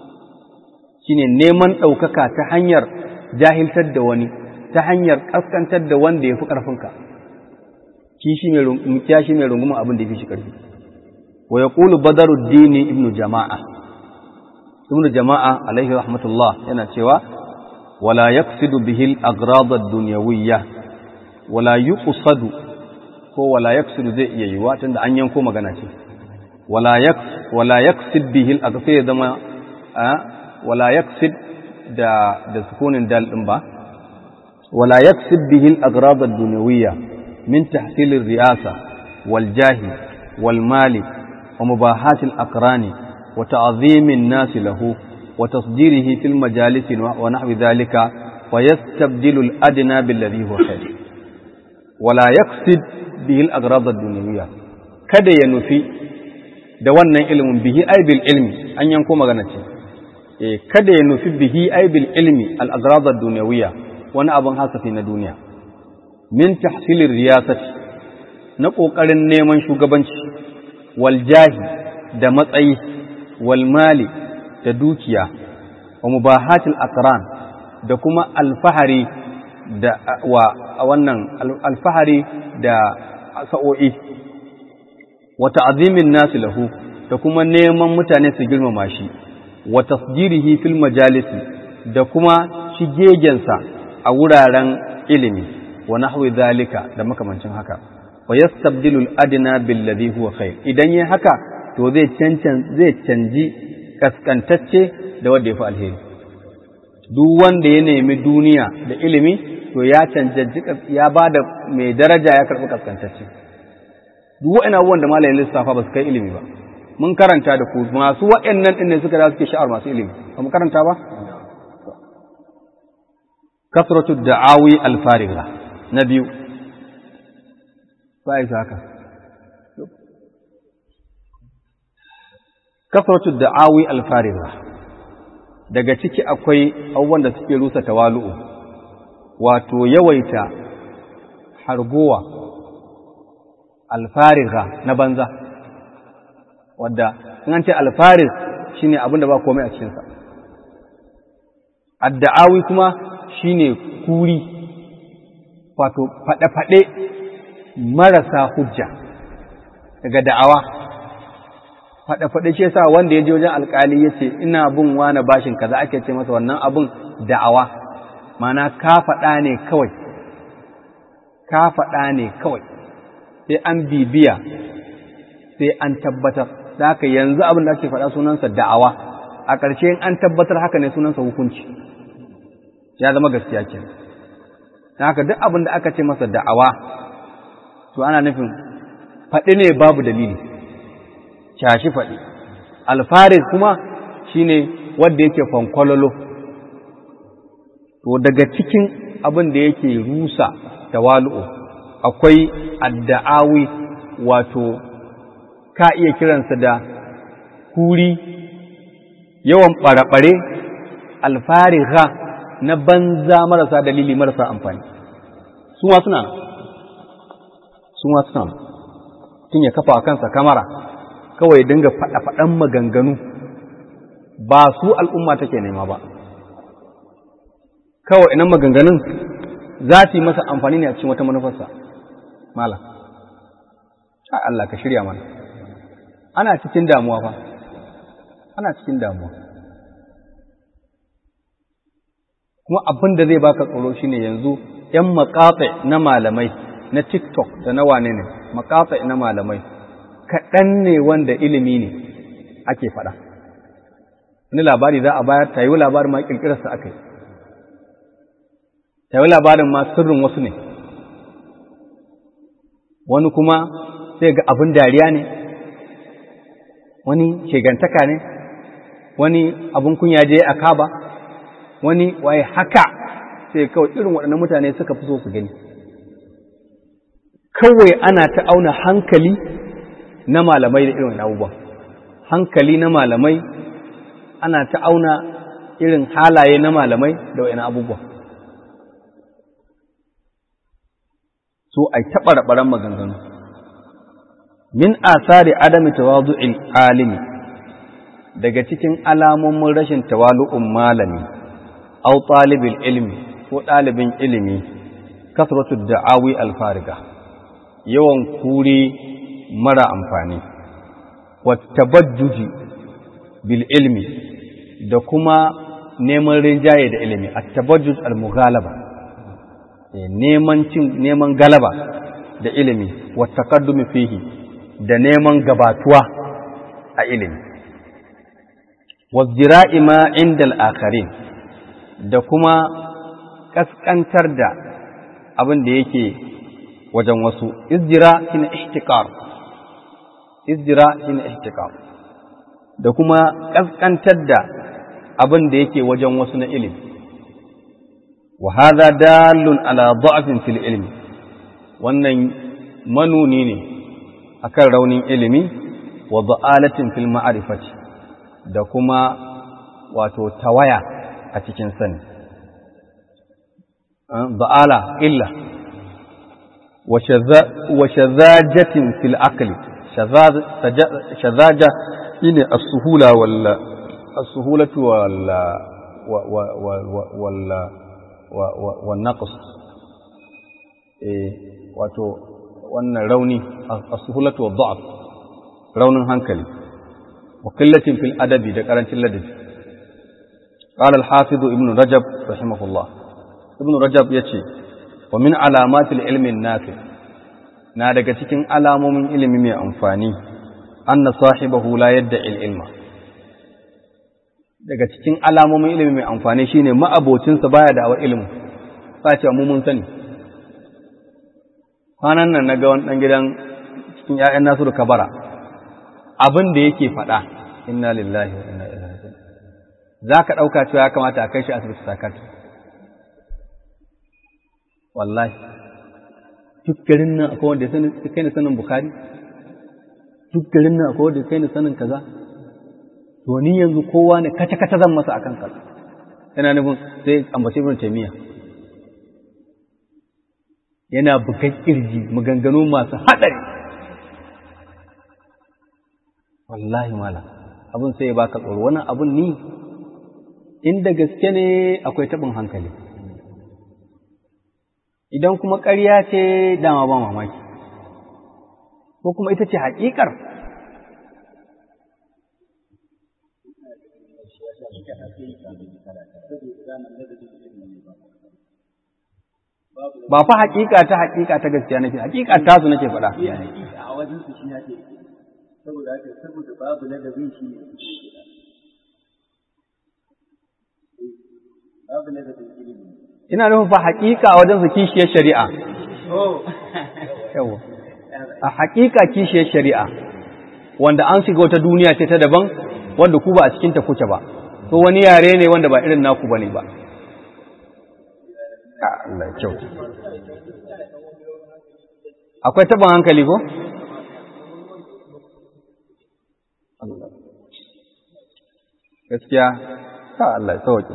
shine neman ɗaukaka ta hanyar jahiltar da wani ta hanyar ƙaskantar da wanda ya fi ƙarfinka shi shi mai rungumin abin da ya fi shi ƙarfi wa ya ƙulu badaruddini ibnu jama'a ibnu jama'a alaihi rahmatullah yana cewa wala yaqsidu bihi al-aghrad ad-dunyawiyya wala yuqsadu ko wala yaqsidu zai iya yiwa tunda an yanko magana ce wala yaq wala yaqsid bihi al-aghrad zama wala yaqsid da da sukunin dal din ba wala yaqsid bihi al-aghrad ad-dunyawiyya min tahsil ar-riyasa wal jahi wal mali wa mubahat al-aqrani وتعظيم الناس له وتصديره في المجالس ونحو ذلك ويستبدل الأدنى بالذي هو خير ولا يقصد به الأغراض الدنيوية kada ya nufi da wannan ilimin bihi ai bil ilmi an yanko magana ce eh kada ya nufi bihi ai bil ilmi al agrad ad dunyawiyya wani abin hasafi na duniya min tahsilir riyasati na kokarin neman shugabanci wal jahi da matsayi walmali da dukiya wa mubahatil aqran da kuma alfahari da wa wannan alfahari da sa'o'i wa ta'zimin nasi lahu da kuma neman mutane su girmama shi wa tasdirihi fil majalisi da kuma shigegensa a wuraren ilimi wa nahwi zalika da makamancin haka wa yastabdilu al-adna bil ladhi huwa khair idan yayi haka to zai zai canji kaskantacce da wanda ya fi alheri duk wanda ya nemi duniya da ilimi to ya cancanci ya ba da mai daraja ya karɓi kaskantacce duk wa'ina abubuwan da malayin lissafa ba su kai ilimi ba mun karanta da ku masu wa'annan ɗin ne suka da suke sha'ar masu ilimi ba mu karanta ba kasratu da'awi alfariga na biyu ba isa haka kasratu da'awi alfariga daga ciki akwai abubuwan da suke rusa tawalu'u wato yawaita hargowa alfariga na banza wadda in an ce alfarig shine abin da ba komai a cikinsa adda'awi kuma shine kuri wato faɗe-faɗe marasa hujja daga da'awa faɗe-faɗe shi yasa wanda ya je wajen alƙali ya ce ina bin wani bashin kaza ake ce masa wannan abin da'awa mana ka faɗa ne kawai ka faɗa ne kawai sai an bibiya sai an tabbatar da haka yanzu abin da ake faɗa sunansa da'awa a ƙarshe an tabbatar haka ne sunansa hukunci ya zama gaskiya ke da haka duk abin da aka ce masa da'awa to ana nufin faɗi ne babu dalili shashi faɗi alfaris kuma shine wanda yake fankwalolo to daga cikin abin da yake rusa tawalu'u akwai adda'awi wato ka iya kiransa da kuri yawan ɓare-ɓare alfariha na banza marasa dalili marasa amfani su ma suna su ma suna tun ya kafa kansa kamara kawai dinga faɗa-faɗan maganganu ba su al'umma take nema ba kawai inan maganganun za su yi masa amfani ne a cikin wata manufarsa malam Allah ka shirya mana ana cikin damuwa fa ana cikin damuwa kuma abin da zai baka tsoro shine yanzu ‘yan makatsai na malamai na TikTok da na wane ne, makatsai na malamai, kaɗan ne wanda ilimi ne ake faɗa. Wani labari za a bayar, ta yi labarin ma ƙirƙirarsa aka yi. Ta yi labarin ma sirrin wasu ne. Wani kuma sai ga abin dariya ne, wani shegantaka ne, wani abin kunya je a kaba, wani waye haka sai kawai irin waɗannan mutane suka fi so su gani. Kawai ana ta auna hankali na malamai da irin abubuwan. Hankali na malamai ana ta auna irin halaye na malamai da wa'ina abubuwa. So, ai taɓa raɓaran maganganu. Min asari adami tawazu'il alimi daga cikin alamomin rashin tawalu'un malami, au ɗalibin ilimi ko ɗalibin ilimi, kasratu da'awi alfariga, yawan kuri mara amfani, wata bajjuji bil ilmi da kuma neman rinjaye da ilimi a tabajjud al-mughalaba neman cin neman galaba da ilimi wa taqaddumi fihi da neman gabatuwa a ilimi wa zira'i ma inda al-akharin da kuma kaskantar da abin da yake wajen wasu izdira shine ihtiqar izdira shine ihtiqar da kuma kaskantar da abin da yake wajen wasu na ilimi wa hadha dalun ala da'fin fil ilmi wannan manuni ne akan raunin ilimi wa da'alatin fil ma'rifati da kuma wato tawaya a cikin sani da'ala illa wa shazajatin fil aqli shazaja shine as-suhula wal as-suhulatu wal wal wal naqs eh wato wannan rauni as-suhulatu wad da'f raunin hankali wa qillatin fil adabi da karancin ladabi قال الحافظ ابن رجب رحمه الله ابن رجب yace wa min alamatil ilmi nafi na daga cikin alamomin ilimi mai amfani anna sahibahu la yadda ilma daga cikin alamomin ilimi mai amfani shine ma'abocinsa baya da awar ilimi ba ce mu mun sani kwanan nan naga wani dan gidan cikin ƴaƴan Nasiru Kabara abin da yake faɗa inna lillahi wa inna ilaihi raji'un zaka dauka cewa ya kamata a kai shi asibiti sakati wallahi duk garin nan akwai wanda ya kai ni sanin Bukhari duk garin nan akwai wanda ya kai ni sanin kaza to ni yanzu kowa ne kace kace zan masa akan kaza yana nufin sai ambaci ibn taymiya yana bugan kirji maganganu masu hadari wallahi mala abun sai ya baka tsoro wannan abun ni inda gaske ne akwai tabin hankali idan kuma ƙarya ce dama ba mamaki ko kuma ita ce haƙiƙar ba fa haƙiƙa ta haƙiƙa ta gaskiya nake haƙiƙa ta su nake faɗa a wajen su shi hake saboda haka saboda babu ladabin shi babu ladabin ilimi ina nufin fa haƙiƙa a wajen su kishiyar shari'a yawa a haƙiƙa kishiyar shari'a wanda an shiga wata duniya ce ta daban wanda ku ba a cikinta kuke ba to wani yare ne wanda ba irin naku bane ba Allah kyau akwai taban hankali ko Allah gaskiya ta Allah ya sauke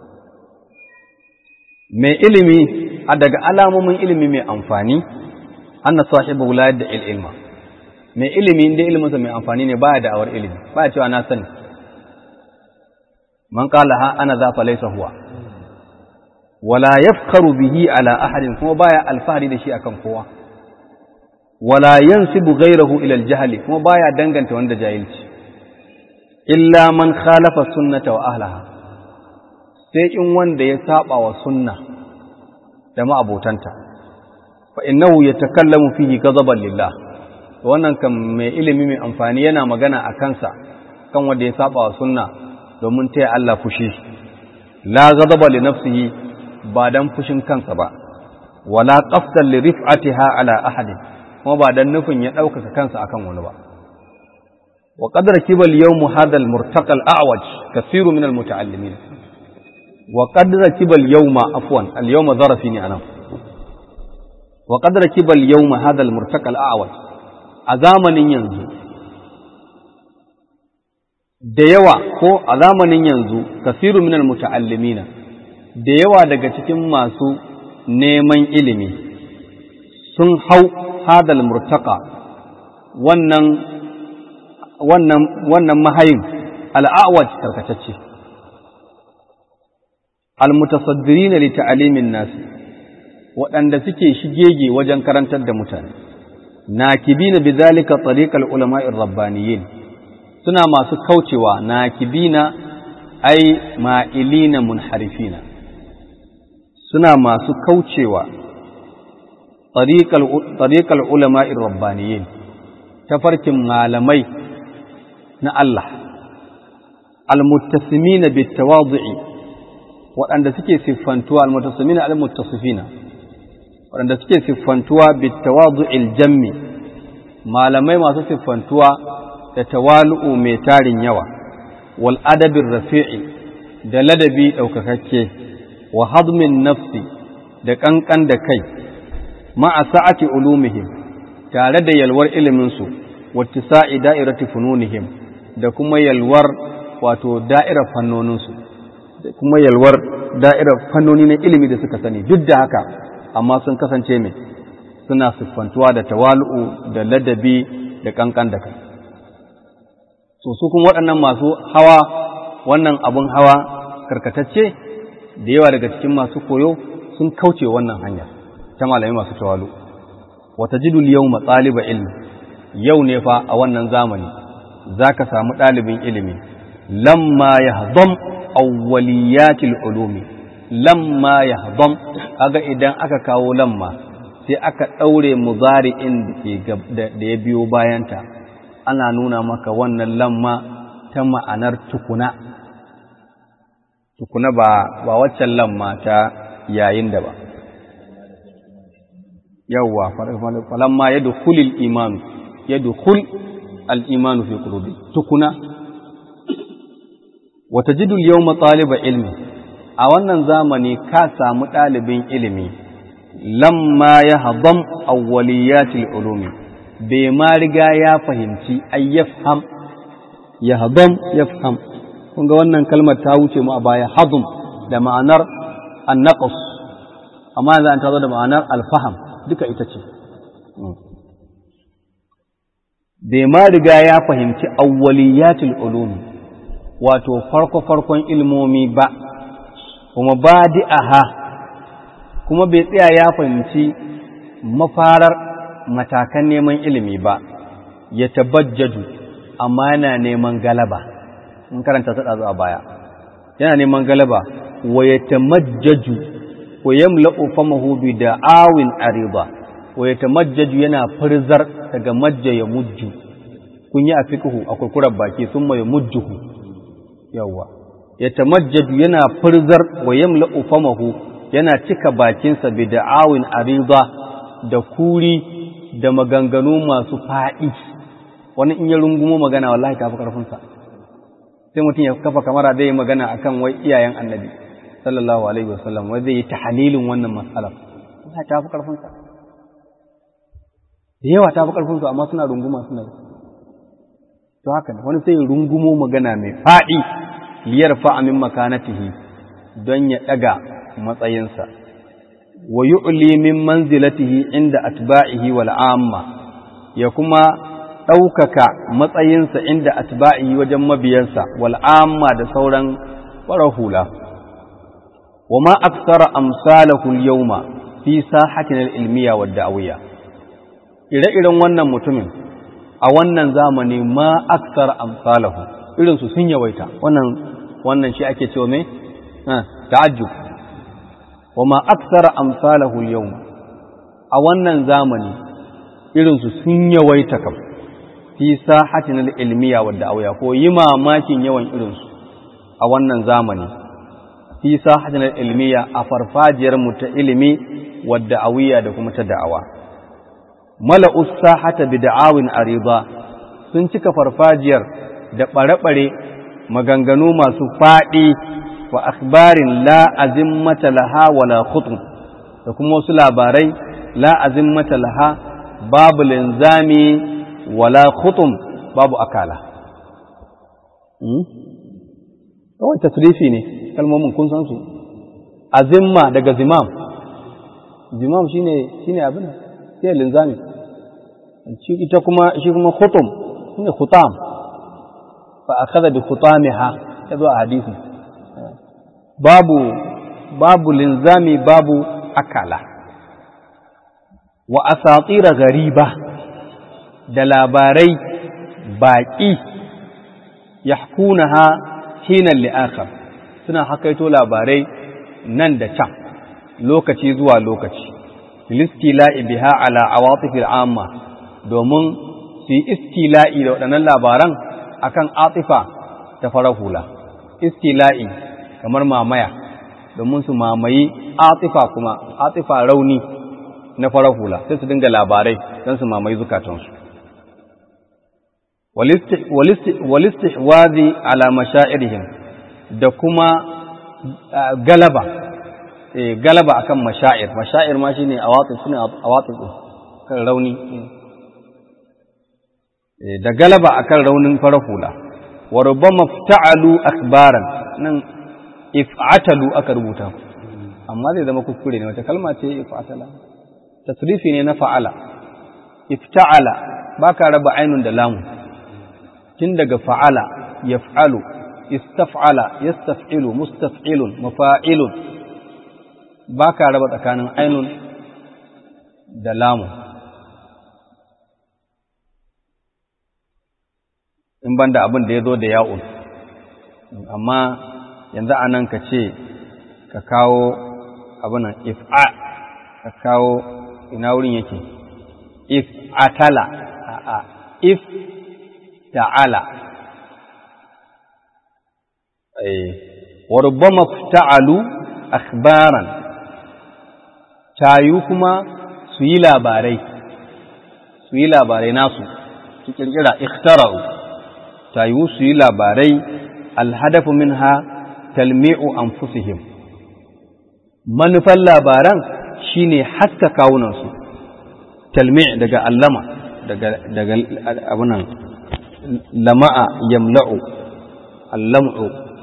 mai ilimi a daga alamomin ilimi mai amfani anna sahibu la yadda ilma mai ilimi inda iliminsa mai amfani ne baya da awar ilimi baya cewa na sani man qala ha ana za fa laysa huwa wala yafkharu bihi ala ahadin kuma baya alfahari da shi akan kowa wala yansibu ghayrahu ila al kuma baya danganta wanda jahilci illa man khalafa sunnata wa ahlaha sai in wanda ya saba wa sunna da ma'abotanta fa innahu yatakallamu fihi ghadaban lillah wannan kan mai ilimi mai amfani yana magana a kansa kan wanda ya saba wa sunna domin taya Allah fushi la ghadaba li nafsihi ba dan fushin kansa ba wala qasdan li rif'atiha ala ahad kuma ba dan nufin ya ɗaukaka kansa akan wani ba wa qad rakiba al-yawm hadha al-murtaqa al-a'waj kaseeru min al-muta'allimin wa qad rakiba al-yawma afwan al-yawma zarafini anan wa qad rakiba al-yawma hadha al-murtaqa al-a'waj a zamanin yanzu da yawa ko a zamanin yanzu kasiru minal muta'allimina da yawa daga cikin masu neman ilimi sun hau hadal murtaka wannan wannan wannan mahayin al'awaj karkatacce almutasaddirina li ta'alimin nas waɗanda suke shigege wajen karantar da mutane nakibina bidhalika tariqal ulama'ir rabbaniyin suna masu kaucewa nakibina ai ma'ilina munharifina suna masu kaucewa tariqal ulama'ir rabbaniyin tafarkin malamai na Allah almuttasimina bitawadhu'i waɗanda suke siffantuwa almuttasimina almuttasifina waɗanda suke siffantuwa bitawadhu'il jammi malamai masu siffantuwa da tawalu'u mai tarin yawa wal adabin rafi'i da ladabi ɗaukakakke wa hadmin nafsi da ƙanƙan da kai ma'a sa'ati ulumihim tare da yalwar iliminsu wattisa'i da'irati fununihim da kuma yalwar wato da'irar fannoninsu da kuma yalwar da'irar fannoni na ilimi da suka sani duk da haka amma sun kasance mai suna siffantuwa da tawalu'u da ladabi da ƙanƙan da kai so su kuma waɗannan masu hawa wannan abun hawa karkatacce da yawa daga cikin masu koyo sun kauce wannan hanya ta malamai masu tawalu wata jidul yau matsaliba ilmi yau ne fa a wannan zamani za ka samu ɗalibin ilimi lamma ya hazom awwaliyatil ulumi lamma ya hazom kaga idan aka kawo lamma sai aka ɗaure muzari'in da ya biyo bayanta ana nuna maka wannan lamma ta ma'anar tukuna tukuna ba ba waccan lamma ta yayin da ba yawwa falamma yadkhul al-iman yadkhul al-iman fi qulubi tukuna wa tajidu al-yawma taliba ilmi a wannan zamani ka samu ɗalibin ilimi lamma yahdam awwaliyatil ulumi bai ma riga ya fahimci ay yafham yahdam yafham kun ga wannan kalmar ta wuce mu a baya hadum da ma'anar annaqus amma yanzu an tazo da ma'anar alfaham duka ita ce bai ma riga ya fahimci awwaliyatul ulum wato farko farkon ilmomi ba kuma badi'aha kuma bai tsaya ya fahimci mafarar matakan neman ilimi ba ya tabajjaju amma yana neman galaba in karanta ta ɗazu a baya yana neman galaba wa ya tamajjaju wa yamla'u famahu bi da'awin ariba wa ya tamajjaju yana firzar daga majja ya mujju kun yi a fiqhu a kurkurar baki sun mai mujjuhu yawa ya tamajjaju yana firzar wa yamla'u famahu yana cika bakinsa bi da'awin ariba da kuri da maganganu masu faɗi wani in ya rungumo magana wallahi ta fi ƙarfinsa sai mutum ya kafa kamara zai yi magana akan wai iyayen annabi sallallahu alaihi wasallam wai zai yi tahalilin wannan matsalar Allah ta fi karfin sa da yawa ta fi karfin su amma suna runguma suna yi to haka ne wani sai ya rungumo magana mai faɗi liyar fa'amin makanatihi don ya ɗaga matsayinsa wa yu'li min manzilatihi inda atba'ihi wal amma ya kuma ɗaukaka matsayinsa inda atba'i wajen mabiyansa wal'amma da sauran farar hula. Wa ma aksara amsalahul yauma fi sahatin ilmiya wa da'awiyya. Ire-iren wannan mutumin a wannan zamani ma aksara amsalahu irinsu sun yawaita wannan wannan shi ake cewa mai ta'ajjub wa ma aksara amsalahu yau a wannan zamani irinsu sun yawaita kam fi sahatin ilmiya wadda auya ko yi mamakin yawan irinsu a wannan zamani fi sahatin ilmiya a farfajiyar mu ta ilimi wadda awiya da kuma ta da'awa mala'us sahata bi da'awin ariba sun cika farfajiyar da ɓare-ɓare maganganu masu faɗi wa akhbarin la azimmata laha wala khutum da kuma wasu labarai la azimmata laha babu linzami wala khutum babu akala kawai tasrifi ne kalmomin kun san su azimma daga zimam zimam shine shine abin sai linzami shi ita kuma shi kuma khutum shine khutam fa akhadha bi khutamiha yazo a hadisi babu babu linzami babu akala wa asatira gariba da labarai baƙi yahkunaha hinan li'akhar suna hakaito labarai nan da can lokaci zuwa lokaci listila'i biha ala awatifil amma domin su yi istila'i da waɗannan labaran akan atifa ta farar hula istila'i kamar mamaya domin su mamayi atifa kuma atifa rauni na farar hula sai su dinga labarai don su mamayi zukatansu walistihwazi ala mashairihim da kuma galaba galaba akan mashair mashair ma shine awatif shine awatif kan rauni da galaba akan raunin farar hula wa rubbama fta'alu akhbaran nan if'atalu aka rubuta amma zai zama kuskure ne wata kalma ce if'atala tasrifi ne na fa'ala ifta'ala baka raba ainun da lamu tun daga fa'ala yaf'alu istaf'ala yastaf'ilu mustaf'ilun mafa'ilun baka raba tsakanin ainun da lamu in banda abin da ya zo da ya'un amma yanzu a nan ka ce ka kawo abinan if'a ka kawo ina wurin yake if atala a if ta'ala wa rubbama ta'alu akhbaran tayu kuma su yi labarai su yi labarai nasu su kirkira ikhtara'u tayu su yi labarai alhadafu minha talmi'u anfusihim manufan labaran shine haska kawunansu talmi' daga allama daga daga abunan lama'a yamla'u allam'u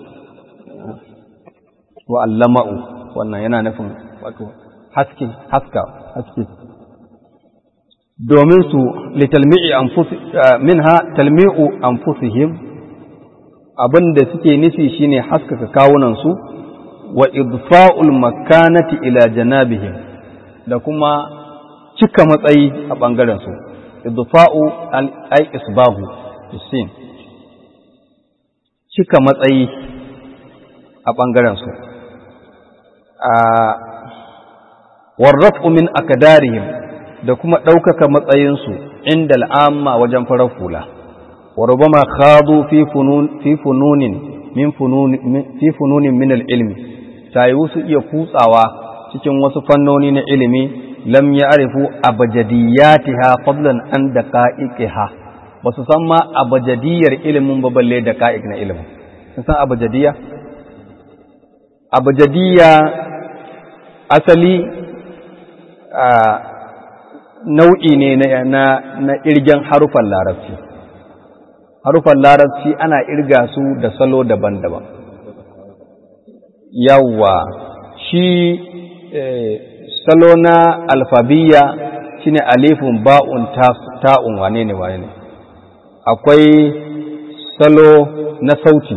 wa allama'u wannan yana nufin wato haske haska haske domin su litalmi'i anfusi minha talmi'u anfusihim abin da suke nufi shine haskaka kawunansu wa idfa'ul makanati ila janabihim da kuma cika matsayi a ɓangarensu idfa'u al-ay isbahu sin cika matsayi a ɓangarensu warraf'u min akadarihim da kuma ɗaukaka matsayinsu inda al'amma wajen farar hula وربما خاضوا في فنون في فنون من فنون في فنون من العلم tayu su iya kutsawa cikin wasu fannoni na ilimi lam ya'rifu abjadiyatiha fadlan an daqa'iqiha ba su san ma abjadiyar ilimin ba balle daqa'iq na ilimin sun san abjadiya abjadiya asali nau'i ne na na irgen harufan larabci harufan larabci ana irga su da salo daban-daban yawwa shi salo na alfabiya shine alifun ba'un ta'un wane ne wane ne akwai salo na sauti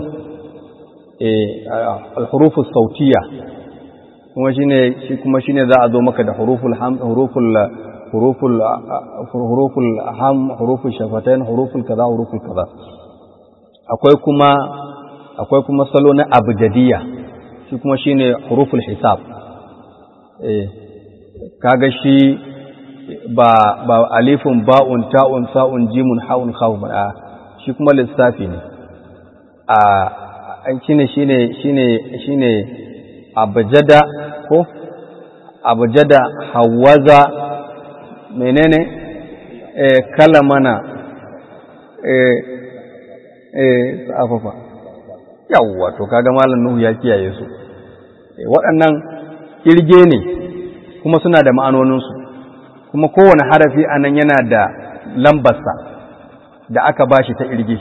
alhurufu sautiya kuma shine shi kuma shine za a zo maka da huruful ham huruful huruful huruful ham huruful shafatain huruful kaza huruful kaza akwai kuma akwai kuma salo na abjadiyya shi kuma shine huruful hisab eh kaga shi ba ba alifun ba'un ta'un sa'un jimun ha'un khawun ba shi kuma lissafi ne a shine shine shine shine abjada ko abjada hawaza menene eh kalamana eh eh afafa yawwa to kaga malam nuhu ya kiyaye su waɗannan kirge ne kuma suna da ma'anoninsu kuma kowane harafi anan yana da lambarsa da aka bashi ta irge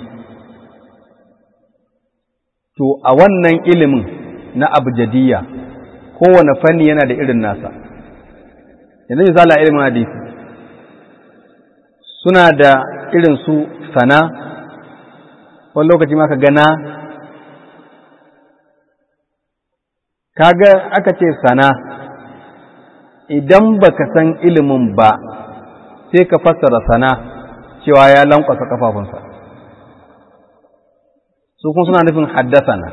to a wannan ilimin na abjadiyya kowane fanni yana da irin nasa yanzu misali a ilimin hadisi suna da irin su sana wani lokaci ma ka gana kaga aka ce sana idan baka san ilimin ba sai ka fassara sana cewa ya lankwasa kafafunsa su kuma suna nufin haddasana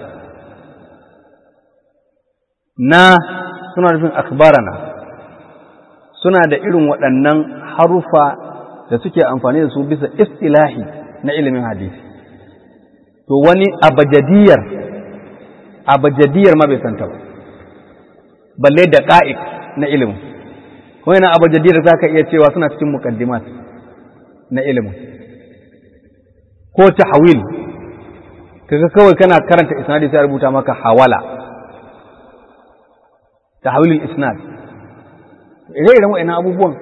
na suna nufin akbarana suna da irin waɗannan harufa da suke amfani da su bisa istilahi na ilimin hadisi to wani abajadiyar abajadiyar ma bai santa ba balle da ƙa'ik na ilimin wani na abajadiyar za ka iya cewa suna cikin mukaddimat na ilimin ko tahawil kaga kawai kana karanta isnadi sai rubuta maka hawala tahawilul isnad ire-iren wa'annan abubuwan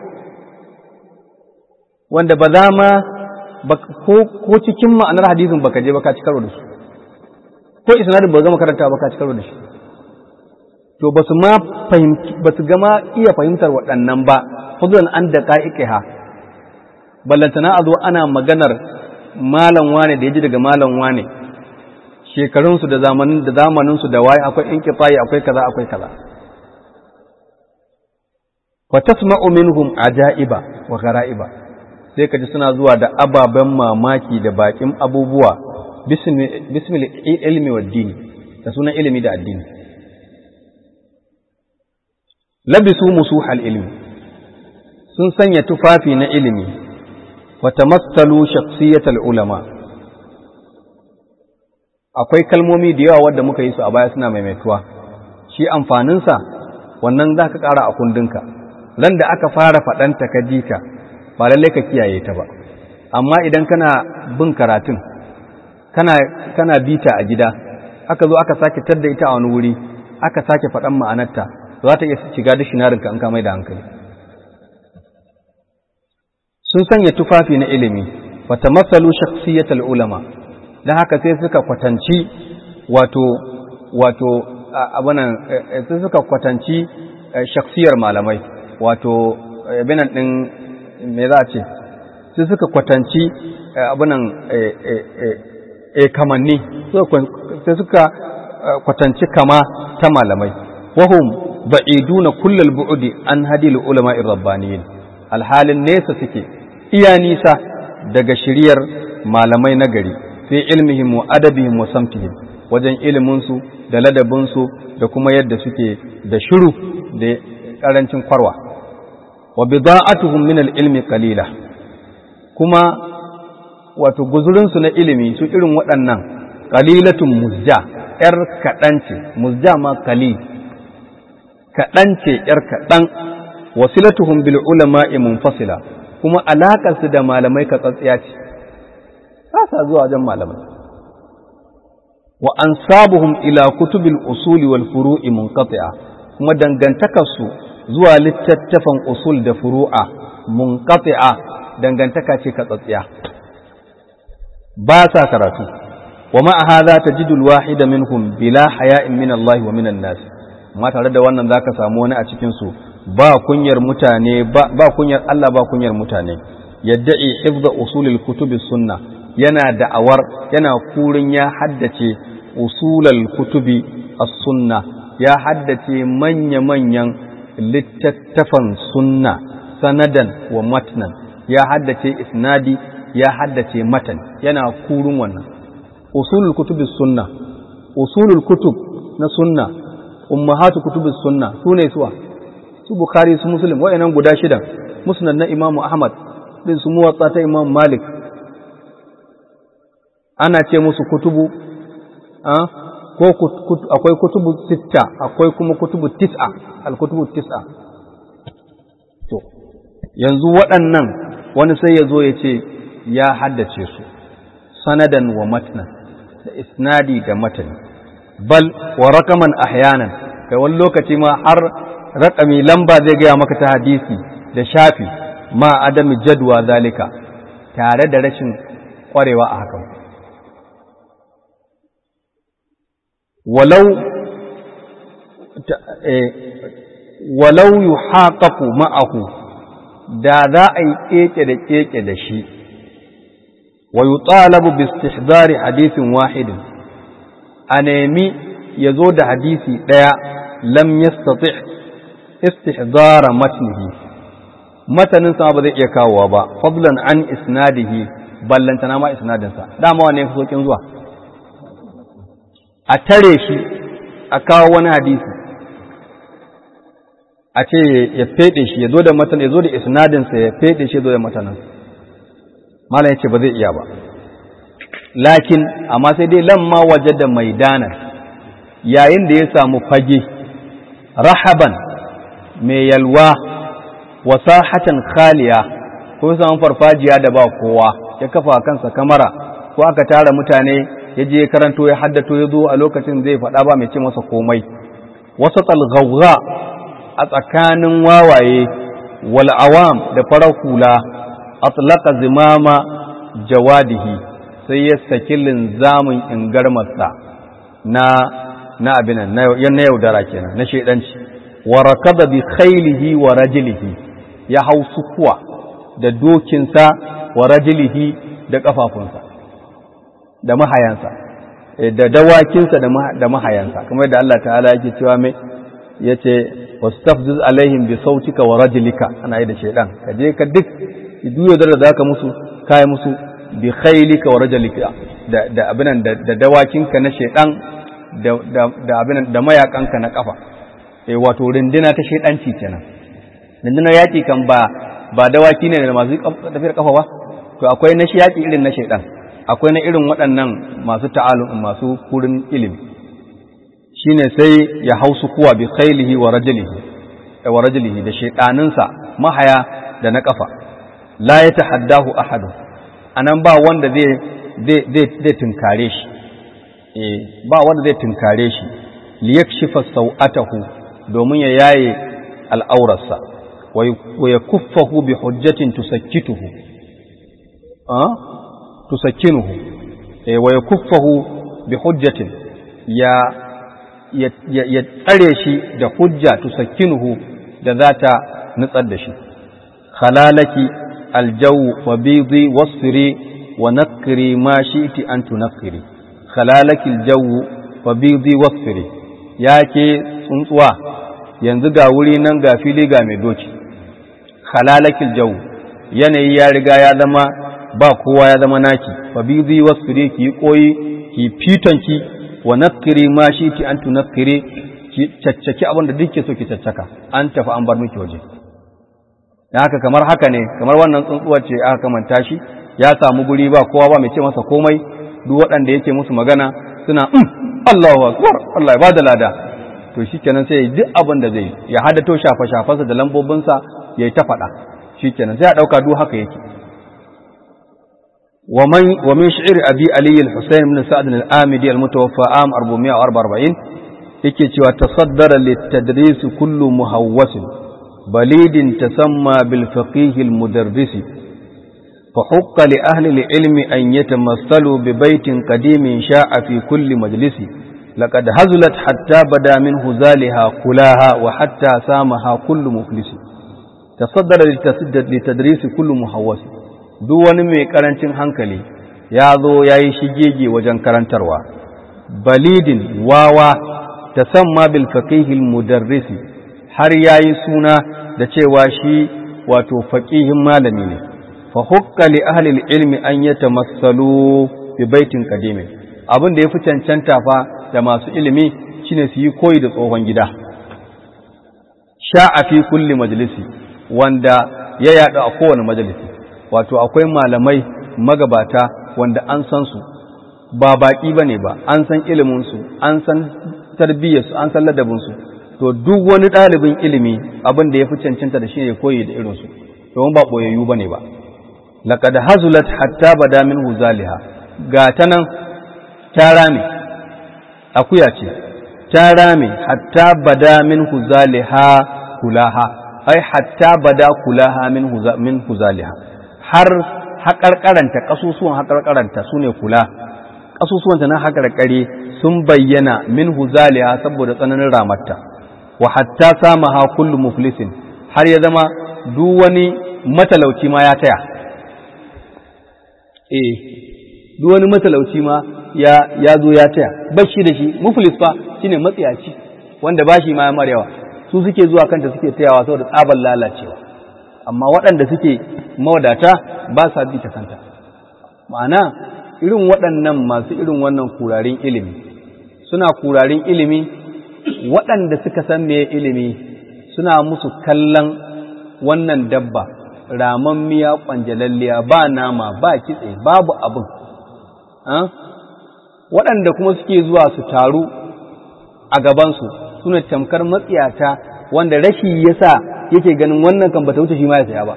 wanda ba za ma ko cikin ma'anar hadisin baka je baka ci karo da su ko isnadin ba gama karanta baka ci karo da shi to ba su ma fahimci ba su gama iya fahimtar waɗannan ba fuzlan an da ka'iqiha ballantana a zo ana maganar malam wane da ya ji daga malam wane shekarunsu da zamanin da zamaninsu da waye akwai inqita'i akwai kaza akwai kaza wa tasma'u minhum ajaiba wa ghara'iba sai ka ji suna zuwa da ababen mamaki da bakin abubuwa bismil ilmi wa dini da sunan ilimi da addini labisu musuhal ilmi sun sanya tufafi na ilimi wa tamassalu shakhsiyatal ulama akwai kalmomi da yawa wadda muka yi su a baya suna maimaituwa shi amfaninsa wannan za ka ƙara a kundinka ran da aka fara faɗanta ka ji ka ba lallai ka kiyaye ta ba amma idan kana bin karatun kana kana bita a gida aka zo aka sake tadda ita a wani wuri aka sake faɗan ma'anarta za ta iya shiga da shinarinka in ka mai da hankali sun sanya tufafi na ilimi wa tamassalu shakhsiyatal ulama dan haka sai suka kwatanci wato wato abunan sai suka kwatanci shakhsiyar malamai wato abinan din me za a ce sai suka kwatanci abunan e kamanni sai suka kwatanci kama ta malamai wahum ba'iduna kullal bu'udi an hadil ulama rabbaniyin alhalin nesa suke iya nisa daga shiriyar malamai na gari fi ilmihim wa adabihim wa samtihim wajen iliminsu da ladabinsu da kuma yadda suke da shiru da karancin kwarwa wa bida'atuhum min al-ilmi qalila kuma wato guzurinsu na ilimi su irin waɗannan qalilatun muzja yar kaɗan ce muzja ma qalil kaɗan ce yar kaɗan wasilatuhum bil ulama'i munfasila kuma alaƙarsu da malamai ka tsatsiya ce ba sa zuwa wajen malamai wa ansabuhum ila kutubil usuli wal furu'i munqati'a kuma dangantakarsu zuwa littattafan usul da furu'a munqati'a dangantaka ce ka tsatsiya ba sa karatu wa ma'a hadha tajidu al wahida minhum bila haya'in min Allah wa min an-nas amma tare da wannan zaka samu wani a cikin su ba kunyar mutane ba kunyar Allah ba kunyar mutane yadda'i hifza usulul kutubi sunna yana da'awar yana kurin ya haddace usulul kutubi as-sunna ya haddace manya-manyan littattafan sunna sanadan wa matnan ya haddace isnadi ya haddace matan yana kurin wannan usulul kutubi sunna usulul kutub na sunna ummahatu kutubi sunna sune suwa su bukhari su muslim wa'annan guda shidan musnad na imamu ahmad din su muwatsa ta imam malik ana ce musu kutubu ko akwai kutubu sitta akwai kuma kutubu tis'a al-kutubu tis'a to yanzu waɗannan wani sai ya zo ya ce ya haddace su sanadan wa matnan da isnadi da matani bal wa rakaman ahyanan kai wani lokaci ma har rakami lamba zai gaya maka ta hadisi da shafi ma adami jadwa zalika tare da rashin kwarewa a hakan walau walau yuhaqaqu ma'ahu da za a yi keke da keke da shi wa yutalabu bi istihdari hadithin wahidin a nemi ya zo da hadisi ɗaya lam yastati istihdara matnihi matanin sama ba zai iya kawowa ba fadlan an isnadihi ballantana ma isnadinsa dama wanne fi sokin zuwa a tare shi a kawo wani hadisi a ce ya fede shi ya zo da matan ya zo da isnadinsa ya fede shi ya zo da matanin malam ya ce ba zai iya ba lakin amma sai dai lamma waje da maidana yayin da ya samu fage rahaban mai yalwa wasahatan khaliya ko samu farfajiya da ba kowa ya kafa kansa kamara ko aka tara mutane ya je karanto ya haddato ya zo a lokacin zai faɗa ba mai ce masa komai wasatal ghawgha a tsakanin wawaye wal awam da farar hula atlaqa zimama jawadihi sai ya saki linzamin ingarmarsa na na abin na yaudara kenan na shaidanci wa rakaba bi khailihi wa rajlihi ya hau sukuwa da dokinsa wa rajlihi da kafafunsa da mahayansa da dawakinsa da mahayansa kamar da Allah ta'ala yake cewa mai yace wastafziz alaihim bi sautika wa rajlika ana yi da shaidan ka je ka duk duyo da zaka musu kai musu bi khailika wa rajlika da da abinan da dawakinka na shaidan da da abinan da mayakanka na kafa eh wato rindina ta shaidanci kenan rundunar yaki kan ba ba dawaki ne da masu tafiyar kafa ba to akwai na yaki irin na shaidan akwai na irin waɗannan masu ta'alun masu kurin ilimi shine sai ya hausu kuwa bi khailihi wa rajlihi wa rajlihi da shaidaninsa mahaya da na kafa la ya tahaddahu ahadu anan ba wanda zai zai zai tunkare shi eh ba wanda zai tunkare shi li yakshifa sau'atahu domin ya yaye al'aurarsa wa yakuffahu bi hujjatin tusakkituhu ah tusakkinuhu eh wa yakuffahu bi hujjatin ya ya tsare shi da hujja tusakkinuhu da za ta nutsar da shi khalalaki aljawu wa bidi wasfiri wa nakri ma shi'ti an tunakkiri khalalaki aljawu wa bidi wasfiri yake tsuntsuwa yanzu ga wuri nan ga fili ga mai doki khalalaki aljawu yanayi ya riga ya zama ba kowa ya zama naki fa bidi wasfiri ki koyi ki fitonki wa nakiri ma shi ki an tunakiri ki caccaki abin da duk so ki caccaka an tafi an bar miki waje dan haka kamar haka ne kamar wannan tsuntsuwar ce aka kamanta shi ya samu guri ba kowa ba mai ce masa komai duk waɗanda yake musu magana suna um Allahu akbar Allah ya bada lada to shikenan sai duk abin da zai ya hadato shafa shafansa da lambobinsa yayi ta faɗa shikenan sai a dauka duk haka yake ومن ومن شعر أبي علي الحسين بن سعد الآمدي المتوفى عام 444 yake cewa tasaddara littadris kullu muhawwasin balidin tasamma bil faqih al mudarris fa hukka li ahli al ilmi an yatamassalu bi baitin qadimin sha'a fi kulli majlisi laqad hazulat hatta bada min huzaliha kulaha wa hatta samaha kullu muflisi tasaddara littadris kullu muhawwasin duk wani mai karancin hankali ya zo ya yi shigege wajen karantarwa balidin wawa ta samma bil faqihil mudarrisi har yayi suna da cewa shi wato faqihin malami ne fa hukka li ahli ilmi an yatamassalu bi baitin qadimin abin da yafi cancanta fa da masu ilimi shine su yi koyi da tsohon gida sha'a fi kulli majalisi wanda ya yaɗu a kowane majalisi wato akwai malamai magabata wanda an san su ba baƙi ba ne ba an san iliminsu an san tarbiyyarsu an san ladabinsu to duk wani ɗalibin ilimi abin da ya fi cancanta da shi ne koyi da irinsu domin ba ɓoyayyu ba ne ba laƙad hazulat hatta bada min huzaliha ga ta nan ta rame akuya ce ta rame hatta bada min huzaliha kulaha ai hatta bada kulaha min huzaliha har haƙarƙaranta ƙasusuwan haƙarƙaranta su ne kula ƙasusuwanta na haƙarƙare sun bayyana min huzaliha saboda tsananin ramarta wa hatta samaha kullu muflisin har ya zama duk wani matalauci ma ya taya eh duk wani matalauci ma ya ya zo ya taya bashi da shi muflis fa shine matsiyaci wanda bashi ma ya marewa su suke zuwa kanta suke tayawa saboda tsabar lalacewa amma waɗanda suke mawadata ba sa bi ta kanta ma'ana irin waɗannan masu irin wannan kurarin ilimi suna kurarin ilimi waɗanda suka san me ilimi suna musu kallon wannan dabba ramammiya ƙwanjalalliya ba nama ba kitse babu abin waɗanda kuma suke zuwa su taru a gabansu suna tamkar matsiyata wanda rashi yasa yake ganin wannan kan bata wuce shi ma ya saya ba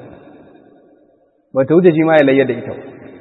bata wuce shi ma ya layar da ita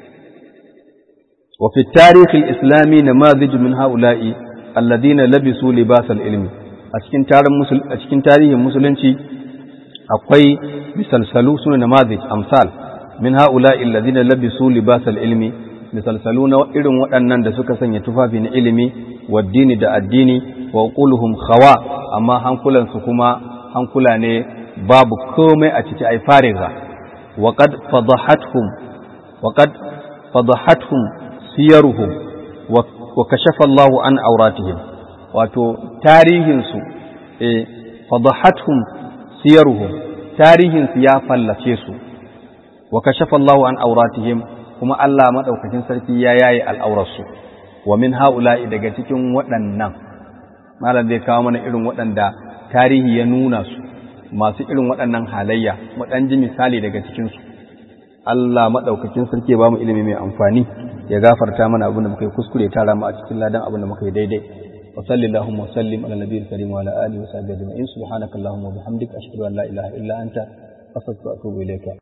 wa fi tarihi al-islami namadij min haula'i alladhina labisu libas al-ilmi a cikin tarihin a cikin tarihin musulunci akwai misalsalu suna namadij amsal min haula'i alladhina labisu libas al-ilmi misalsalu na irin waɗannan da suka sanya tufafi na ilimi wa dini da addini wa quluhum khawa amma hankulansu kuma hankula ne babu komai a ciki ai fariga wa qad fadahathum wa qad fadahathum siyaruhum wa kashafa Allahu an auratihim wato tarihin su eh fadahathum siyaruhum tarihin su ya fallace su wa kashafa Allahu an auratihim kuma Allah madaukakin sarki ya yaye al'aurarsu wa min haula'i daga cikin waɗannan malam zai kawo mana irin waɗanda tarihi ya nuna su masu irin waɗannan halayya mu ɗan ji misali daga cikinsu Allah maɗaukakin sarki ba mu ilimi mai amfani ya gafarta mana abin da muka yi kuskure tara mu a cikin ladan abin da muka yi daidai wa sallallahu wa sallim ala nabiyil karim wa ala alihi wa sahbihi ajma'in subhanakallahumma wa bihamdika ashhadu an la ilaha illa anta astaghfiruka wa atubu ilayka